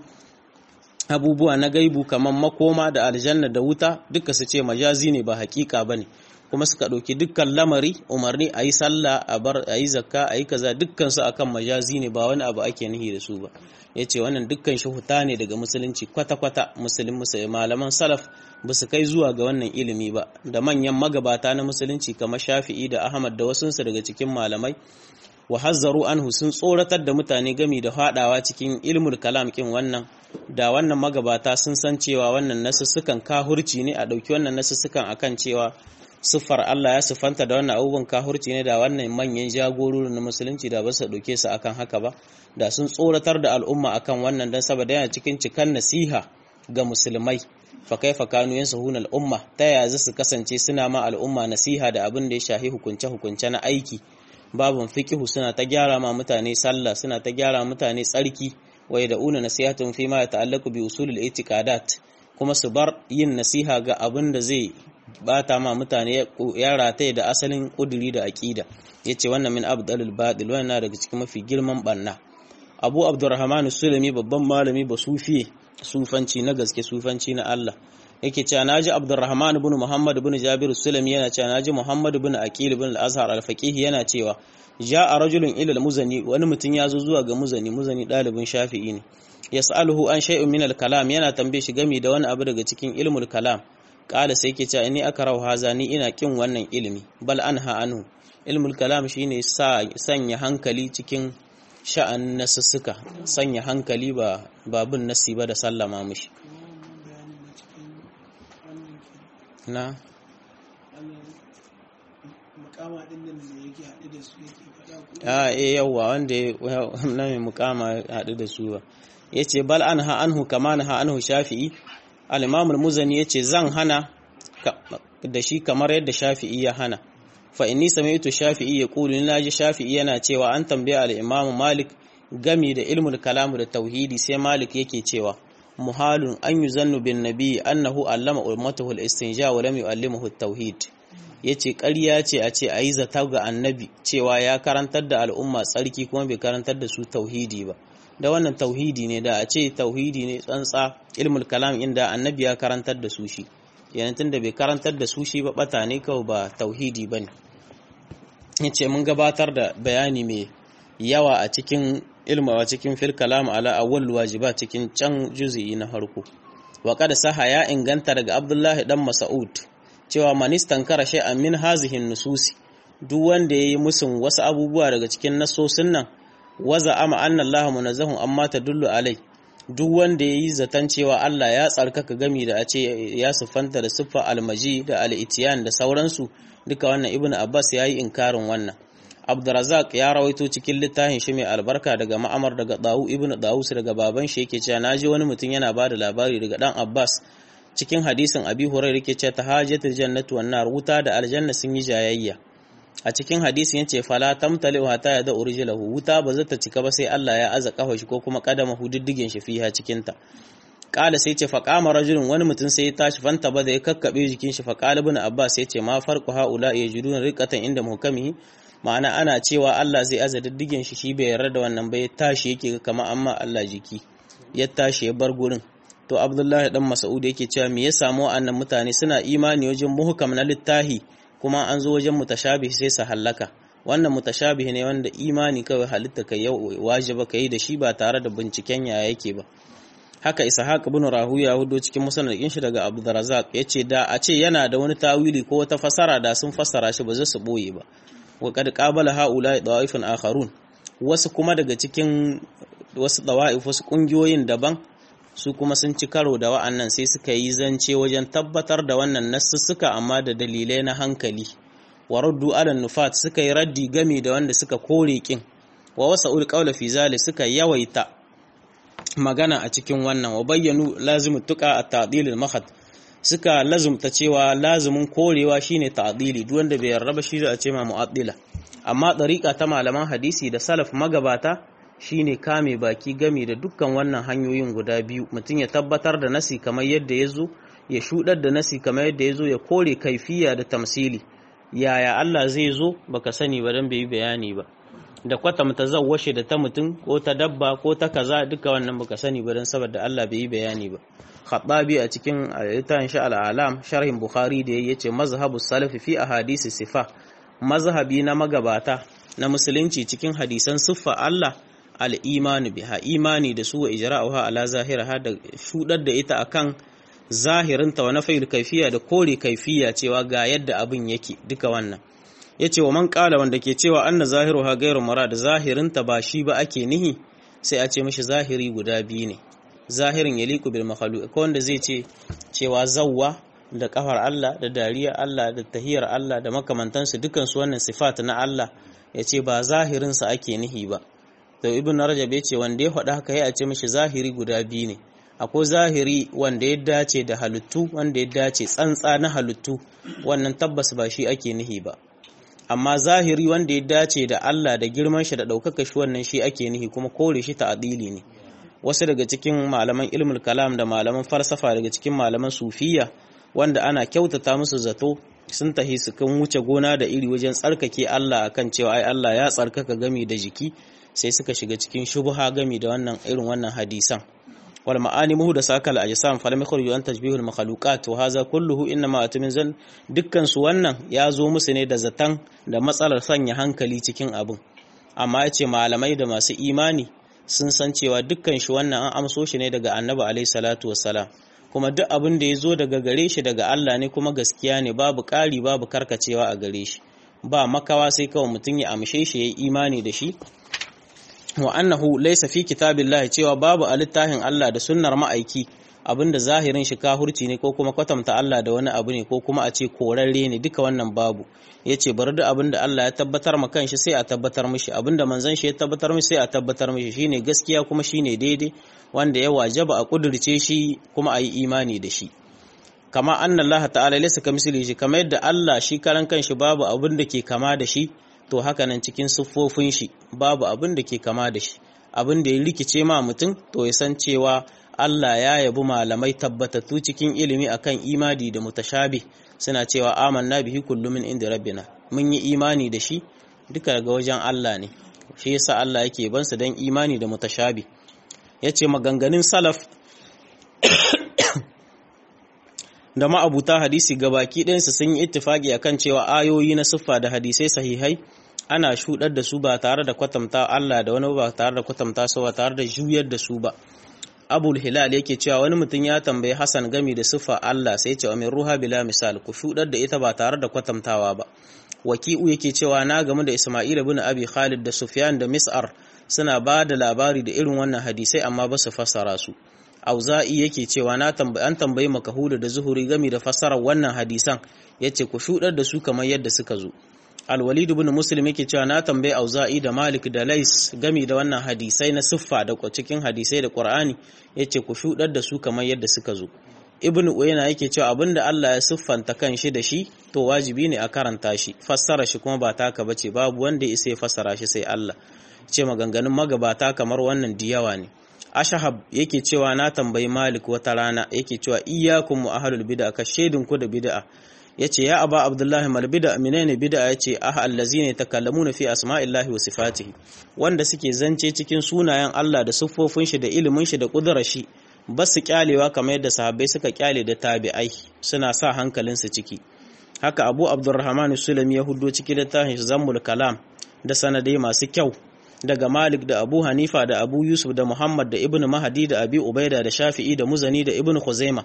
abubuwa na gaibu kamar makoma da aljanna da wuta duka su ce majazi ne ba hakika bane kuma suka ɗauki dukkan lamari umarni a yi sallah a bar a yi zakka a yi kaza dukkan su akan majazi ne ba wani abu ake nihi da su ba ya ce wannan dukkan shi huta ne daga musulunci kwata-kwata musulun musulun malaman salaf ba su kai zuwa ga wannan ilimi ba da manyan magabata na musulunci kamar shafi'i da ahmad da wasunsu daga cikin malamai wa hazzaru anhu sun tsoratar da mutane gami da fadawa cikin ilmul kalam kin wannan da wannan magabata sun san cewa wannan nasussukan kahurci ne a ɗauki wannan nasussukan akan cewa siffar Allah ya siffanta da wannan abubuwan kahurci ne da wannan manyan jagororin na musulunci da ba su ɗauke su akan haka ba da sun tsoratar da al'umma akan wannan don saboda yana cikin cikan nasiha ga musulmai fa kaifa kanu yansahuna al'umma ta yaya za su kasance suna ma al'umma nasiha da abin da ya shahi hukunce hukunce na aiki babun fiqihu suna ta gyara ma mutane sallah suna ta gyara mutane tsarki wa yad'una nasihatun fi ma yata'allaqu bi usulil i'tiqadat kuma su bar yin nasiha ga abin da zai bata ma mutane ya rataye da asalin kuduri da aqida yace wannan min abdalul batil wannan daga cikin mafi girman banna Abu Abdurrahman Sulami babban malami ba sufi sufanci na gaske sufanci na Allah yake cewa naji Abdurrahman ibn Muhammad ibn Jabir Sulami yana cewa naji Muhammad ibn Aqil ibn al-Azhar al-Faqih yana cewa ja'a rajulun ila al-Muzani wani mutum ya zo zuwa ga Muzani Muzani dalibin Shafi'i ne yas'aluhu an shay'un min al-kalam yana tambaye shi game da wani abu daga cikin ilmul kalam kala sai ke cewa ni aka rawa haza ni ina kin wannan ilimi bal anha anhu ilmul kalam shine sa sanya hankali cikin sha'an nasussuka sanya hankali ba babun nasi ba da sallama mishi na mukama din nan da yake haɗe da su yake faɗa ko a eh yawa wanda na mai mukama haɗu da su ba yace bal anha anhu kama naha anhu shafi'i al-imam al-muzani yace zan hana da shi kamar yadda shafi'i ya hana fa inni sami'tu shafi'i yaqulu ni naji shafi'i yana cewa an tambaya al-imam malik gami da ilmul kalam da tauhidi sai malik yake cewa muhalun an yuzannu bin nabi annahu allama ummatahu al-istinja wa lam yu'allimuhu at-tauhid yace ƙarya ce a ce ayi zata ga annabi cewa ya karantar da al'umma tsarki kuma bai karantar da su tauhidi ba da wannan tauhidi ne da a ce tauhidi ne tsantsa ilmul kalam inda annabi ya karantar da su shi yana tunda bai karantar da su shi ba bata ne kawai ba tauhidi bane yace mun gabatar da bayani mai yawa a cikin ilma a cikin fil kalam ala awwal wajiba cikin can juz'i na farko wa qad saha ya inganta daga Abdullahi dan Mas'ud cewa manistan kara shay'an min hazihi nususi duk wanda yayi musun wasu abubuwa daga cikin nasosin nan waza ama anna Allah munazzahun amma tadullu alai duk wanda ya yi zaton cewa Allah ya tsarkaka gami da a ce ya siffanta da siffa almaji da al'itiyan da sauransu duka wannan ibn abbas ya yi inkarin wannan abdurazak ya rawaito cikin littafin shi mai albarka daga ma'amar daga dawu ibn dawus daga baban shi yake cewa naji wani mutum yana ba da labari daga dan abbas cikin hadisin abi hurairah yake cewa tahajatul jannatu wan nar wuta da aljanna sun yi jayayya a cikin hadisin yace fala tamtali hatta ya da urjilahu wuta ba zata cika ba sai Allah ya aza kafa shi ko kuma kadama hududdigin shi fiha cikin ta kala sai ce faqama rajulun wani mutum sai ya tashi fanta ba da ya kakkabe jikin shi faqala ibn abbas yace ma farqu haula yajiduna riqatan inda muhkamihi ma'ana ana cewa Allah zai aza diddigin shi shi bai yarda da wannan ba ya tashi yake kama amma Allah jiki ya tashi ya bar gurin to Abdullahi dan Mas'ud yake cewa me ya samu annan mutane suna imani wajen muhkam na littahi kuma an zo wajen mutashabih sai su hallaka wannan mutashabih ne wanda imani kawai halitta kai wajiba kai da shi ba tare da binciken ya yake ba haka ishaq ibn rahuya hudo cikin musnadin shi daga abdurrazzaq yace da a ce yana da wani tawili ko wata fasara da sun fassara shi ba za su boye ba wa kad qabala haula da'ifun akharun wasu kuma daga cikin wasu dawa'if wasu kungiyoyin daban su kuma sun ci karo da wa'annan sai suka yi zance wajen tabbatar da wannan nassussuka amma da dalilai na hankali wa raddu ala nufat suka yi raddi gami da wanda suka kore kin wa wasa'ul qawla fi zali suka yawaita magana a cikin wannan wa bayyanu lazimu tuqa at-ta'dil al-mahad suka lazumta cewa lazumin korewa shine ta'dili duk wanda bai yarda ba shi da a ce ma mu'addila amma dariqa ta malaman hadisi da salaf magabata shine kame baki gami da dukkan wannan hanyoyin guda biyu mutum ya tabbatar da nasi kamar yadda ya zo ya shudar da nasi kamar yadda ya zo ya kore kaifiya da tamsili yaya Allah zai zo baka sani ba dan bai yi bayani ba da kwatamta zawwashe da ta mutum ko ta dabba ko ta kaza duka wannan baka sani ba dan saboda Allah bai yi bayani ba Khattabi a cikin littafin sha al-alam sharhin Bukhari da yace mazhabu salafi fi ahadisi sifa mazhabi na magabata na musulunci cikin hadisan siffa Allah al-imanu biha imani da su wa ijra'uha ala zahiraha da shudar da ita akan zahirinta wa nafil kaifiya da kore kaifiya cewa ga yadda abin yake duka wannan yace wa man qala wanda ke cewa anna zahiruha ghairu murad zahirinta ba shi ba ake nihi sai a ce mishi zahiri guda biyu ne zahirin yaliku bil makhluq ko wanda zai ce cewa zawwa da kafar Allah da dariya Allah da tahiyar Allah da makamantansu dukan su wannan sifat na Allah yace ba zahirin sa ake nihi ba to ibn rajab yace wanda ya faɗa haka ya a ce mishi zahiri guda biyu ne akwai zahiri wanda ya dace da halittu wanda ya dace tsantsa na halittu wannan tabbas ba shi ake nihi ba amma zahiri wanda ya dace da Allah da girman shi da ɗaukaka shi wannan shi ake nihi kuma kore shi ta'adili ne wasu daga cikin malaman ilmul kalam da malaman falsafa daga cikin malaman sufiya wanda ana kyautata musu zato sun tahi su kan wuce gona da iri wajen tsarkake Allah akan cewa ai Allah ya tsarkaka gami da jiki sai suka shiga cikin shubha gami da wannan irin wannan hadisan wal ma'ani muhdasa kal ajsam falam yakhruju an tajbihul makhluqat wa hadha kulluhu inma atmin zan dukkan su wannan ya zo musu ne da zatan da matsalar sanya hankali cikin abin amma yace malamai da masu imani sun san cewa dukkan shi wannan an amso shi ne daga annabi alaihi salatu wassalam kuma duk abin da ya zo daga gare shi daga Allah ne kuma gaskiya ne babu ƙari babu karkacewa a gare shi ba makawa sai kawai mutum ya amshe shi ya yi imani da shi wa annahu laysa fi kitabillahi cewa babu a littafin Allah da sunnar ma'aiki abinda zahirin shi kahurci ne ko kuma kwatanta Allah da wani abu ne ko kuma a ce korarre ne duka wannan babu yace bari da abinda Allah ya tabbatar ma kanshi sai a tabbatar mishi abinda manzon shi ya tabbatar mishi sai a tabbatar mishi shine gaskiya kuma shine daidai wanda ya wajaba a kudirce shi kuma a yi imani da shi kama anna Allah ta'ala laysa kamislihi shi kamar yadda Allah shi karan kanshi babu abin da ke kama da shi to haka nan cikin siffofin shi babu abin da ke kama da shi abin da ya rikice ma mutum to ya san cewa Allah ya yabi malamai tabbatattu cikin ilimi akan imani da mutashabi suna cewa amanna bihi kullu min inda rabbina mun yi imani da shi duka daga wajen Allah ne shi yasa Allah yake ban su dan imani da mutashabi yace maganganun salaf da ma'abuta hadisi gabaki ɗayansu sun yi ittifaki akan cewa ayoyi na siffa da hadisai sahihai ana shudar da su ba tare da kwatanta Allah da wani ba tare da kwatanta su ba tare da juyar da su ba abul hilal yake cewa wani mutum ya tambayi Hassan gami da siffa Allah sai ce min ruha bila misal ku shudar da ita ba tare da kwatantawa ba waki'u yake cewa na gamu da Isma'il ibn Abi Khalid da Sufyan da Mis'ar suna ba da labari da irin wannan hadisai amma ba su fassara su Auza'i yake cewa na tambayi an tambayi Makahuda da Zuhuri game da fassarar wannan hadisan yace ku shudar da su kamar yadda suka zo Al-Walid ibn Muslim yake cewa na tambayi Auza'i da Malik da Lais game da wannan hadisai na siffa da cikin hadisai da Qur'ani yace ku shudar da su kamar yadda suka zo ibn uyana yake cewa abinda Allah ya siffanta kan shi da shi to wajibi ne a karanta shi fassara shi kuma ba taka bace babu wanda ya sai fassara shi sai Allah ce maganganun magabata kamar wannan diyawa ne ashahab yake cewa na tambayi malik wata rana yake cewa iyyakum wa ahlul bid'a ka shaidun ku da bid'a yace ya aba abdullahi mal bid'a menene bid'a yace ah allazina yatakallamuna fi asma'illahi wa sifatihi wanda suke zance cikin sunayen Allah da siffofin shi da ilimin shi da kudurar shi ba su kyalewa kamar yadda sahabbai suka kyale da tabi'ai suna sa hankalinsu ciki haka abu abdurrahman sulami ya hudo ciki da tahin zammul kalam da sanadai masu kyau daga malik da abu hanifa da abu yusuf da muhammad da ibn mahadi da abi ubaida da shafi'i da muzani da ibn khuzaima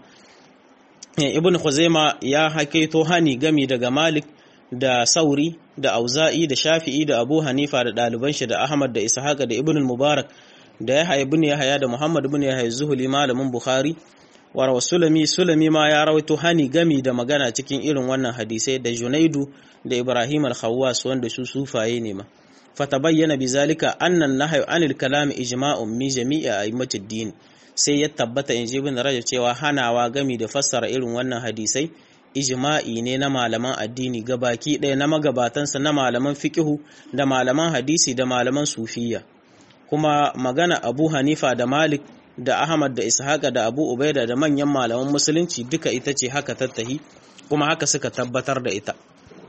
ibn khuzaima ya hakaito hani gami daga malik da sauri da auza'i da shafi'i da abu hanifa da ɗaliban shi da ahmad da ishaqa da ibn mubarak da ya haya ibn yahya da muhammad ibn yahya zuhuli malamin bukhari wa sulami sulami ma ya rawaito hani gami da magana cikin irin wannan hadisai da junaidu da ibrahim al-khawwas wanda su sufaye ne ma fatabayyana bizalika annan nahyu anil kalam ijma'un mi jami'i a'immatid din sai ya tabbata in ji ibn rajab cewa hanawa gami da fassara irin wannan hadisai ijma'i ne na malaman addini gabaki ɗaya na magabatansa na malaman fiqihu da malaman hadisi da malaman sufiya kuma magana abu hanifa da malik da ahmad da ishaqa da abu ubaida da manyan malaman musulunci duka ita ce haka tattahi kuma haka suka tabbatar da ita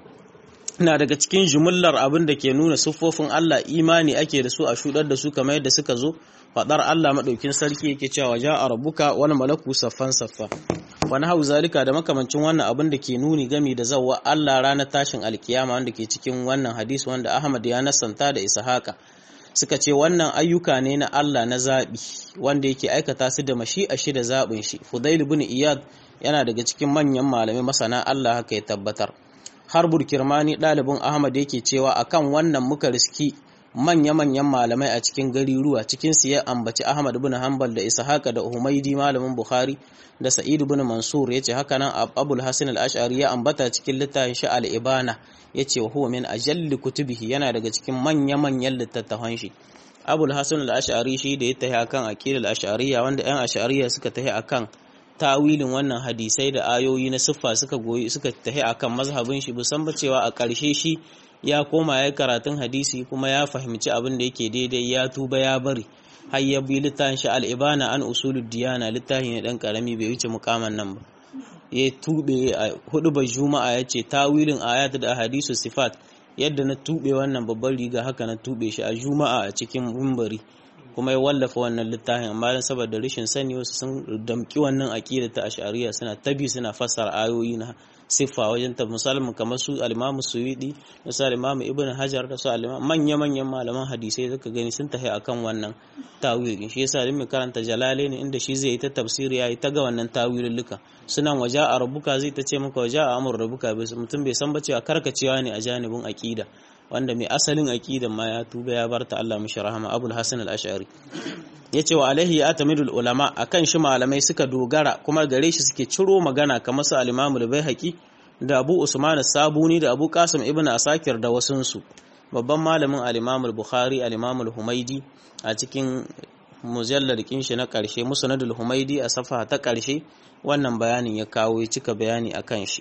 na daga cikin jumullar abin da ke nuna siffofin Allah imani ake da su a shudar da su kamar yadda suka zo fadar Allah madaukin sarki yake cewa ja'a rabbuka wal malaku saffan saffa wani hau zalika da makamancin wannan abin da ke nuni gami da zawwa Allah ranar tashin alkiyama wanda ke cikin wannan hadisi wanda Ahmad ya nasanta da Ishaqa suka ce wannan ayyuka ne na Allah na zaɓi wanda yake aikata su da mashi'a shi da zaɓin shi Fudail ibn Iyad yana daga cikin manyan malamai masana Allah haka ya tabbatar Harbur Kirmani ɗalibin Ahmad yake cewa akan wannan muka riski manya-manyan malamai a cikin gariruwa cikin su ya ambaci Ahmad ibn Hanbal da Ishaqa da Humaidi malamin Bukhari da Sa'id ibn Mansur yace haka nan Abul Hasan al-Ash'ari ya ambata cikin littafin shi al-Ibana yace wa huwa min ajalli kutubihi yana daga cikin manya-manyan littattafan shi Abul Hasan al-Ash'ari shi da ya tahi akan aqidal ash'ariyya wanda ɗan ash'ariyya suka tahi akan tawilin wannan hadisai da ayoyi na siffa suka goyi suka tahi akan mazhabin shi busan ba cewa a ƙarshe shi ya koma ya karatun hadisi kuma ya fahimci abin da yake daidai ya tuba ya bari har ya bi littafin shi al-ibana an usulud diyana littafin ne dan karami bai wuce mukaman nan ba ya tube a hudu ba juma'a ya ce tawilin ayat da hadisu sifat yadda na tube wannan babban riga haka na tube shi a juma'a a cikin mimbari kuma ya wallafa wannan littafin amma dan saboda rashin sani wasu sun damki wannan aqida ta ash'ariyya suna tabi suna fassara ayoyi na siffa wajen ta misalin kamar su al-Imam Suwidi da su al-Imam Ibn Hajar da su al manya manyan malaman hadisai zaka gani sun tafi akan wannan tawili shi yasa din mai karanta Jalalain inda shi zai yi ta tafsiri yayi ta ga wannan tawilulluka sunan waja a rubuka zai ta ce maka waja a amur rubuka mutum bai san ba cewa karkacewa ne a janibin aqida wanda mai asalin aqidan ma ya tuba ya barta Allah mishi rahama Abul Hasan al-Ash'ari yace wa alaihi atamidul ulama akan shi malamai suka dogara kuma gare shi suke ciro magana kamar su al-Imam al-Baihaqi da Abu Usman as-Sabuni da Abu Qasim ibn Asakir da wasunsu babban malamin al-Imam al-Bukhari al-Imam al-Humaidi a cikin mujallar shi na karshe Musnadul Humaidi a safa ta karshe wannan bayanin ya kawo ya cika bayani akan shi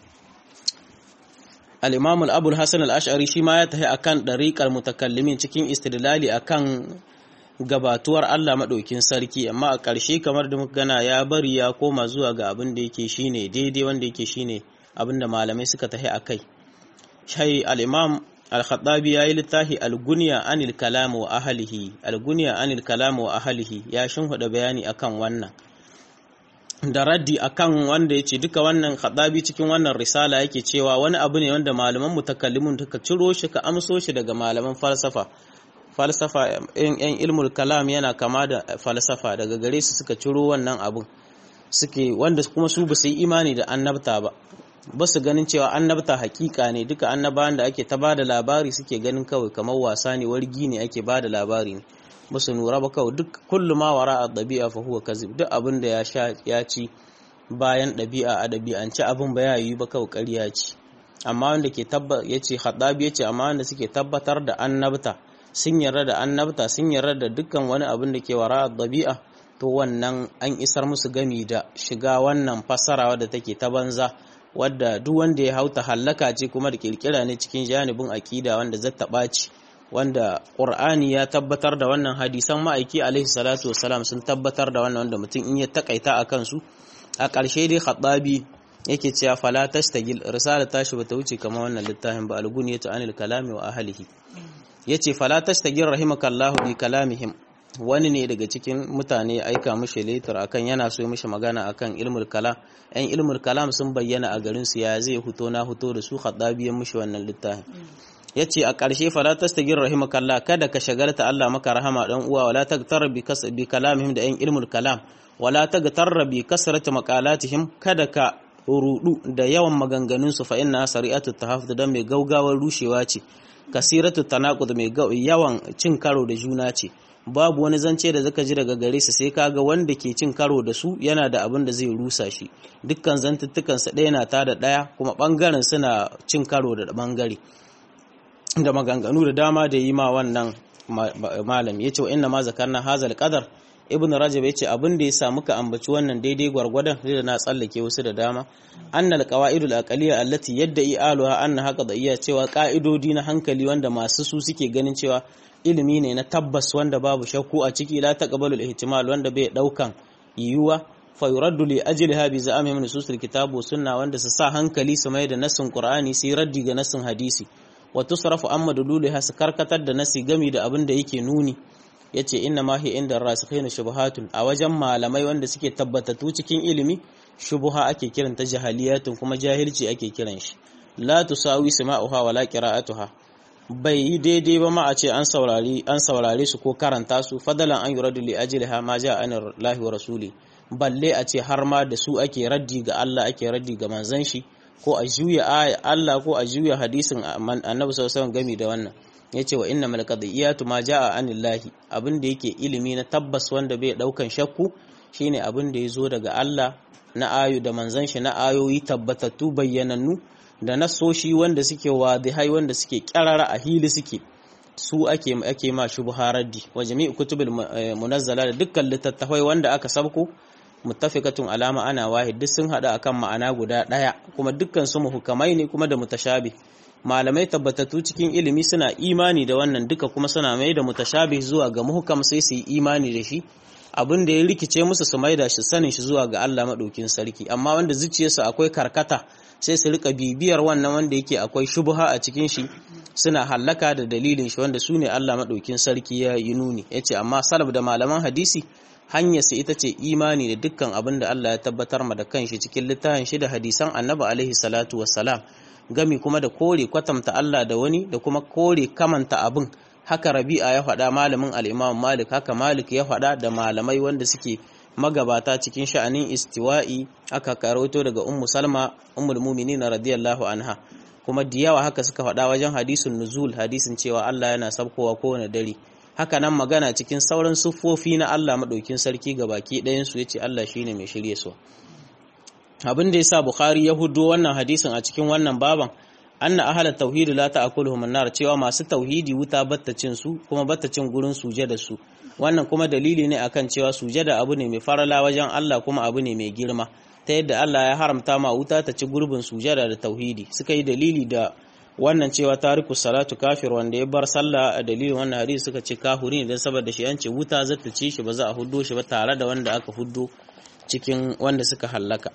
al-imam al-abul hasan al-ash'ari shi ma ya tafi akan dariqar mutakallimin cikin istidlali akan gabatuwar Allah madaukin sarki amma a ƙarshe kamar da muka gana ya bari ya koma zuwa ga abin da yake shine daidai wanda yake shine abin da malamai suka tafi akai shai al-imam al-khattabi yayi littafi al-gunya anil kalam wa ahlihi al-gunya anil kalam wa ahlihi ya shinhuda bayani akan wannan da raddi akan wanda ya ce duka wannan khadabi cikin wannan risala yake cewa wani abu ne wanda malaman mutakallimun suka ciro shi ka amso shi daga malaman falsafa falsafa yan ilmul kalam yana kama da falsafa daga gare su suka ciro wannan abun suke wanda kuma su ba su yi imani da annabta ba ba su ganin cewa annabta hakika ne duka annabawan da ake ta bada labari suke ganin kawai kamar wasa ne wargi ne ake bada labari ne ba su nura ba kawai duk kullu ma wara a ɗabi'a fa huwa kazib duk abin da ya sha ya ci bayan ɗabi'a a ɗabi'ance abin ba ya yi ba kawai ƙarya ce amma wanda ke tabba yace Khaddabi yace amma wanda suke tabbatar da annabta sun yarda da annabta sun yarda da dukkan wani abin da ke wara dabi'a to wannan an isar musu gami da shiga wannan fassara wadda take ta banza wadda duk wanda ya hauta hallaka ce kuma da kirkira ne cikin janibin akida wanda zata ɓaci wanda Qur'ani ya tabbatar da wannan hadisan ma'aiki alaihi salatu wassalam sun tabbatar da wannan wanda mutum in ya takaita a kansu a ƙarshe dai Khaddabi yake cewa fala tastagil risala tashi bata wuce kamar wannan littafin ba alguniyatu anil kalami wa ahlihi yace fala tastagil rahimakallahu bi kalamihim wani ne daga cikin mutane aika mishi letter akan yana so mishi magana akan ilmul kalam ɗan ilmul kalam sun bayyana a garin su ya zai huto na huto da su khaddabiyan mishi wannan littafin yace a ƙarshe fala tastagil rahimakallah kada ka shagalta Allah maka rahama dan uwa wala tagtar bi kas bi kalamihim da ɗan ilmul kalam wala tagtar bi kasrati maqalatihim kada ka rudu da yawan maganganunsu fa inna sari'atu tahaffud dan mai gaugawar rushewa ce kasiratu tanaqud mai yawan cin karo da juna ce babu wani zance da zaka ji daga gare su sai kaga wanda ke cin karo da su yana da abin da zai rusa shi dukkan zantuttukan sa ɗaya na ta da ɗaya kuma bangaren suna cin karo da bangare da maganganu da dama da yi ma wannan malam yace wa inna ma zakarna hazal qadar ibn rajab yace abin da ya sa muka ambaci wannan daidai gwargwadon da na tsallake wasu da dama annal qawaidul aqliya allati yadda'i aluha anna haka da iya cewa ka'idodi na hankali wanda masu su suke ganin cewa ilimi ne na tabbas wanda babu shakku a ciki la taqbalu al-ihtimal wanda bai daukan yiwuwa fa yuraddu li ajliha bi za'ami min nususil kitab wa sunna wanda su sa hankali su mai da nassin qur'ani sai raddi ga nassin hadisi wa tusrafu amma dululiha su karkatar da nasi gami da abin da yake nuni ya ce inna ma hi inda rasikhina shubuhatun a wajen malamai wanda suke tabbatattu cikin ilimi shubuha ake kiranta jahaliyatun kuma jahilci ake kiran shi la tusawi sama'uha wala qira'atuha bai yi daidai ba ma a ce an saurari an saurare su ko karanta su fadalan an yuradu li ajliha ma ja'a an lahi wa rasuli balle a ce har ma da su ake raddi ga Allah ake raddi ga manzon shi ko a juya Allah ko a juya hadisin annabi sallallahu alaihi wasallam gami da wannan ya ce wa inna malakadiyatu ma ja'a anillahi abin da yake ilimi na tabbas wanda bai daukan shakku shine abin da ya zo daga Allah na ayu da manzon shi na ayoyi tabbatattu bayyanannu da nasoshi wanda suke wadihai wanda suke kyarara a hili suke su ake ake ma shubharaddi wa jami'u kutubil munazzala da dukkan littattafai wanda aka sabko muttafiqatun alama ana wahid duk sun hada akan ma'ana guda daya kuma dukkan su muhukamai ne kuma da mutashabih malamai tabbatattu cikin ilimi suna imani da wannan duka kuma suna mai da mutashabih zuwa ga muhkam sai su yi imani da shi abin da ya rikice musu su maida shi sanin shi zuwa ga Allah madaukin sarki amma wanda zuciyarsu akwai karkata sai su rika bibiyar wannan wanda yake akwai shubha a cikin shi suna hallaka da dalilin shi wanda sune Allah madaukin sarki ya yi nuni yace amma salaf da malaman hadisi hanyar su ita ce imani da dukkan abin da Allah ya tabbatar ma da kanshi cikin littafin shi da hadisan Annabi alaihi salatu wassalam gami kuma da kore kwatanta Allah da wani da kuma kore kamanta abin haka rabi'a ya faɗa malamin al'imam malik haka malik ya faɗa da malamai wanda suke magabata cikin sha'anin istiwa'i aka karoto daga ummu salma ummul mu'minin radiyallahu anha kuma da yawa haka suka faɗa wajen hadisin nuzul hadisin cewa Allah yana sabkowa kowane dare haka nan magana cikin sauran siffofi na Allah madaukin sarki ga baki ɗayan su yace Allah shine mai shirye su abin da yasa bukhari ya hudo wannan hadisin a cikin wannan baban anna ahlat tauhid la ta'kuluhum an-nar cewa masu tauhidi wuta battacin su kuma battacin gurin sujada su wannan kuma dalili ne akan cewa sujada abu ne mai farala wajen Allah kuma abu ne mai girma ta yadda Allah ya haramta ma wuta ta ci gurbin sujada da tauhidi suka yi dalili da wannan cewa tariku salatu kafir wanda ya bar sallah a dalilin wannan hadisi suka ce kafiri ne dan saboda shi an ce wuta zata ci shi ba za a huddo shi ba tare da wanda aka huddo cikin wanda suka hallaka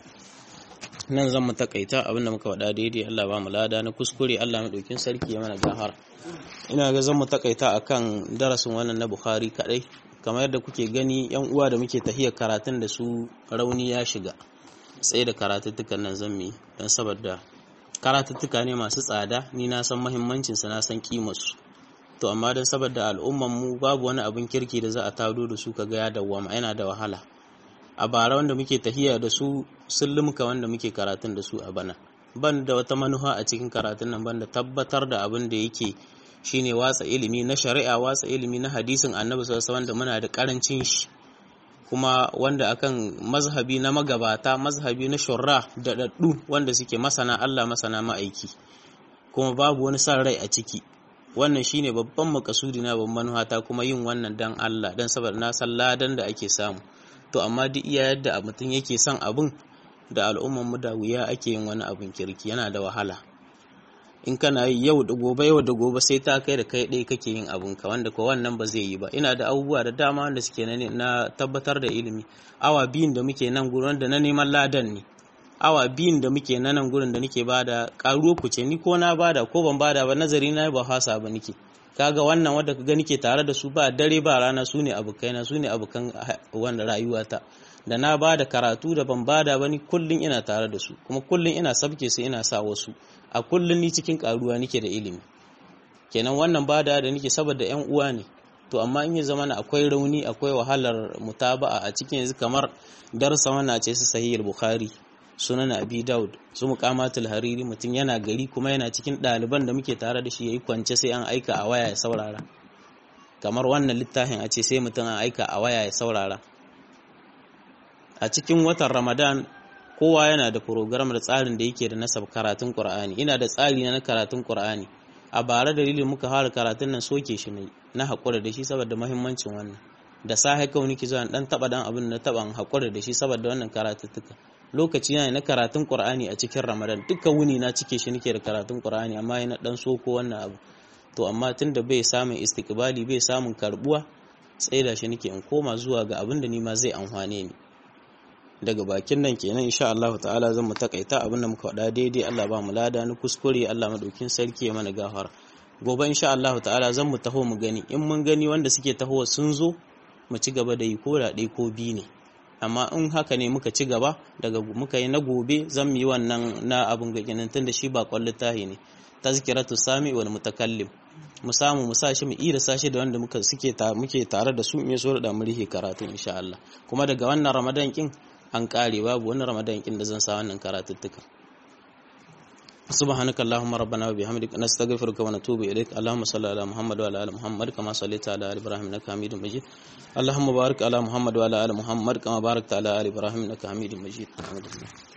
nan zan mu takaita abinda muka faɗa daidai Allah ba mu lada na kuskure Allah madaukin sarki ya mana gahara ina ga zan mu takaita akan darasin wannan na Bukhari kadai kamar yadda kuke gani yan uwa da muke tahiyar karatun da su rauni ya shiga sai da karatuttukan nan zan mi dan saboda karatuttuka ne masu tsada ni na san muhimmancin sa na san kimar su to amma dan saboda al'umman mu babu wani abin kirki da za a tado da su kaga ya dawwama yana da wahala a bara wanda muke tahiya da su sun limka wanda muke karatun da su a bana ban da wata manufa a cikin karatun nan ban da tabbatar da abin da yake shine watsa ilimi na shari'a watsa ilimi na hadisin annabi sallallahu alaihi wasallam muna da karancin shi kuma wanda akan mazhabi na magabata mazhabi na shurra da daddu wanda suke masana Allah masana ma'aiki kuma babu wani san rai a ciki wannan shine babban makasudi na babban manuhata kuma yin wannan dan Allah dan saboda na san ladan da ake samu to amma duk iya yadda mutum yake son abun da al'umman mu da wuya ake yin wani abun kirki yana da wahala in kana yi yau da gobe yau da gobe sai ta kai da kai ɗaya kake yin abun ka wanda ko wannan ba zai yi ba ina da abubuwa da dama wanda suke na tabbatar da ilimi awa biyun da muke nan gurin wanda na neman ladan ne awa biyun da muke na nan gurin da nake bada karuwa ku ce ni ko na bada ko ban bada ba nazari na ba hasa ba nake kaga wannan wanda ka gani ke tare da su ba dare ba rana su ne abokaina su ne abokan wanda rayuwata da na bada karatu da ban bada ba ni kullun ina tare da su kuma kullun ina sabke su ina sa wasu a kullun ni cikin karuwa nake da ilimi kenan wannan bada da nake saboda yan uwa ne to amma in ya zama akwai rauni akwai wahalar mutaba'a a cikin yanzu kamar darsa wannan ce su sahih bukhari sunan abi daud su muqamatul hariri mutum yana gari kuma yana cikin ɗaliban da muke tare da shi yayi kwance sai an aika a waya ya saurara kamar wannan littafin a ce sai mutum an aika a waya ya saurara a cikin watan ramadan kowa yana da program da tsarin da yake da nasab karatun qur'ani ina da tsari na karatun qur'ani a bara dalilin muka fara karatun nan soke shi ne na haƙura da shi saboda muhimmancin wannan da sahi kawai nake zuwa dan taba dan abin na taban haƙura da shi saboda wannan karatuttuka lokaci yana na karatun Qur'ani a cikin Ramadan duka wuni na cike shi nake da karatun Qur'ani amma yana dan soko wannan abu to amma tunda bai samun istiqbali bai samun karbuwa tsaida shi nake in koma zuwa ga abin da ni ma zai amfane ni daga bakin nan kenan insha Allah ta'ala zan mu takaita abin da muka faɗa daidai Allah ba mu lada ni kuskure Allah madaukin sarki ya mana gafara gobe insha Allah ta'ala zan mu taho mu gani in mun gani wanda suke tahowa sun zo mu ci gaba da yi ko da ɗaya ko biyu ne amma in haka ne muka ci gaba daga muka yi na gobe zan yi wannan na abin gaginin tun da shi ba kwallo tahi ne tazkiratu sami wal mutakallim mu samu mu sashi mu ira sashi da wanda muka suke muke tare da su me so da mu rihe karatu insha Allah kuma daga wannan Ramadan kin an kare babu wani Ramadan kin da zan sa wannan karatuttuka سبحانك اللهم ربنا وبحمدك نستغفرك ونتوب إليك اللهم صل على محمد وعلى آل محمد كما صليت على آل إبراهيم إنك حميد مجيد اللهم بارك على محمد وعلى آل محمد كما باركت على آل إبراهيم إنك حميد مجيد الحمد لله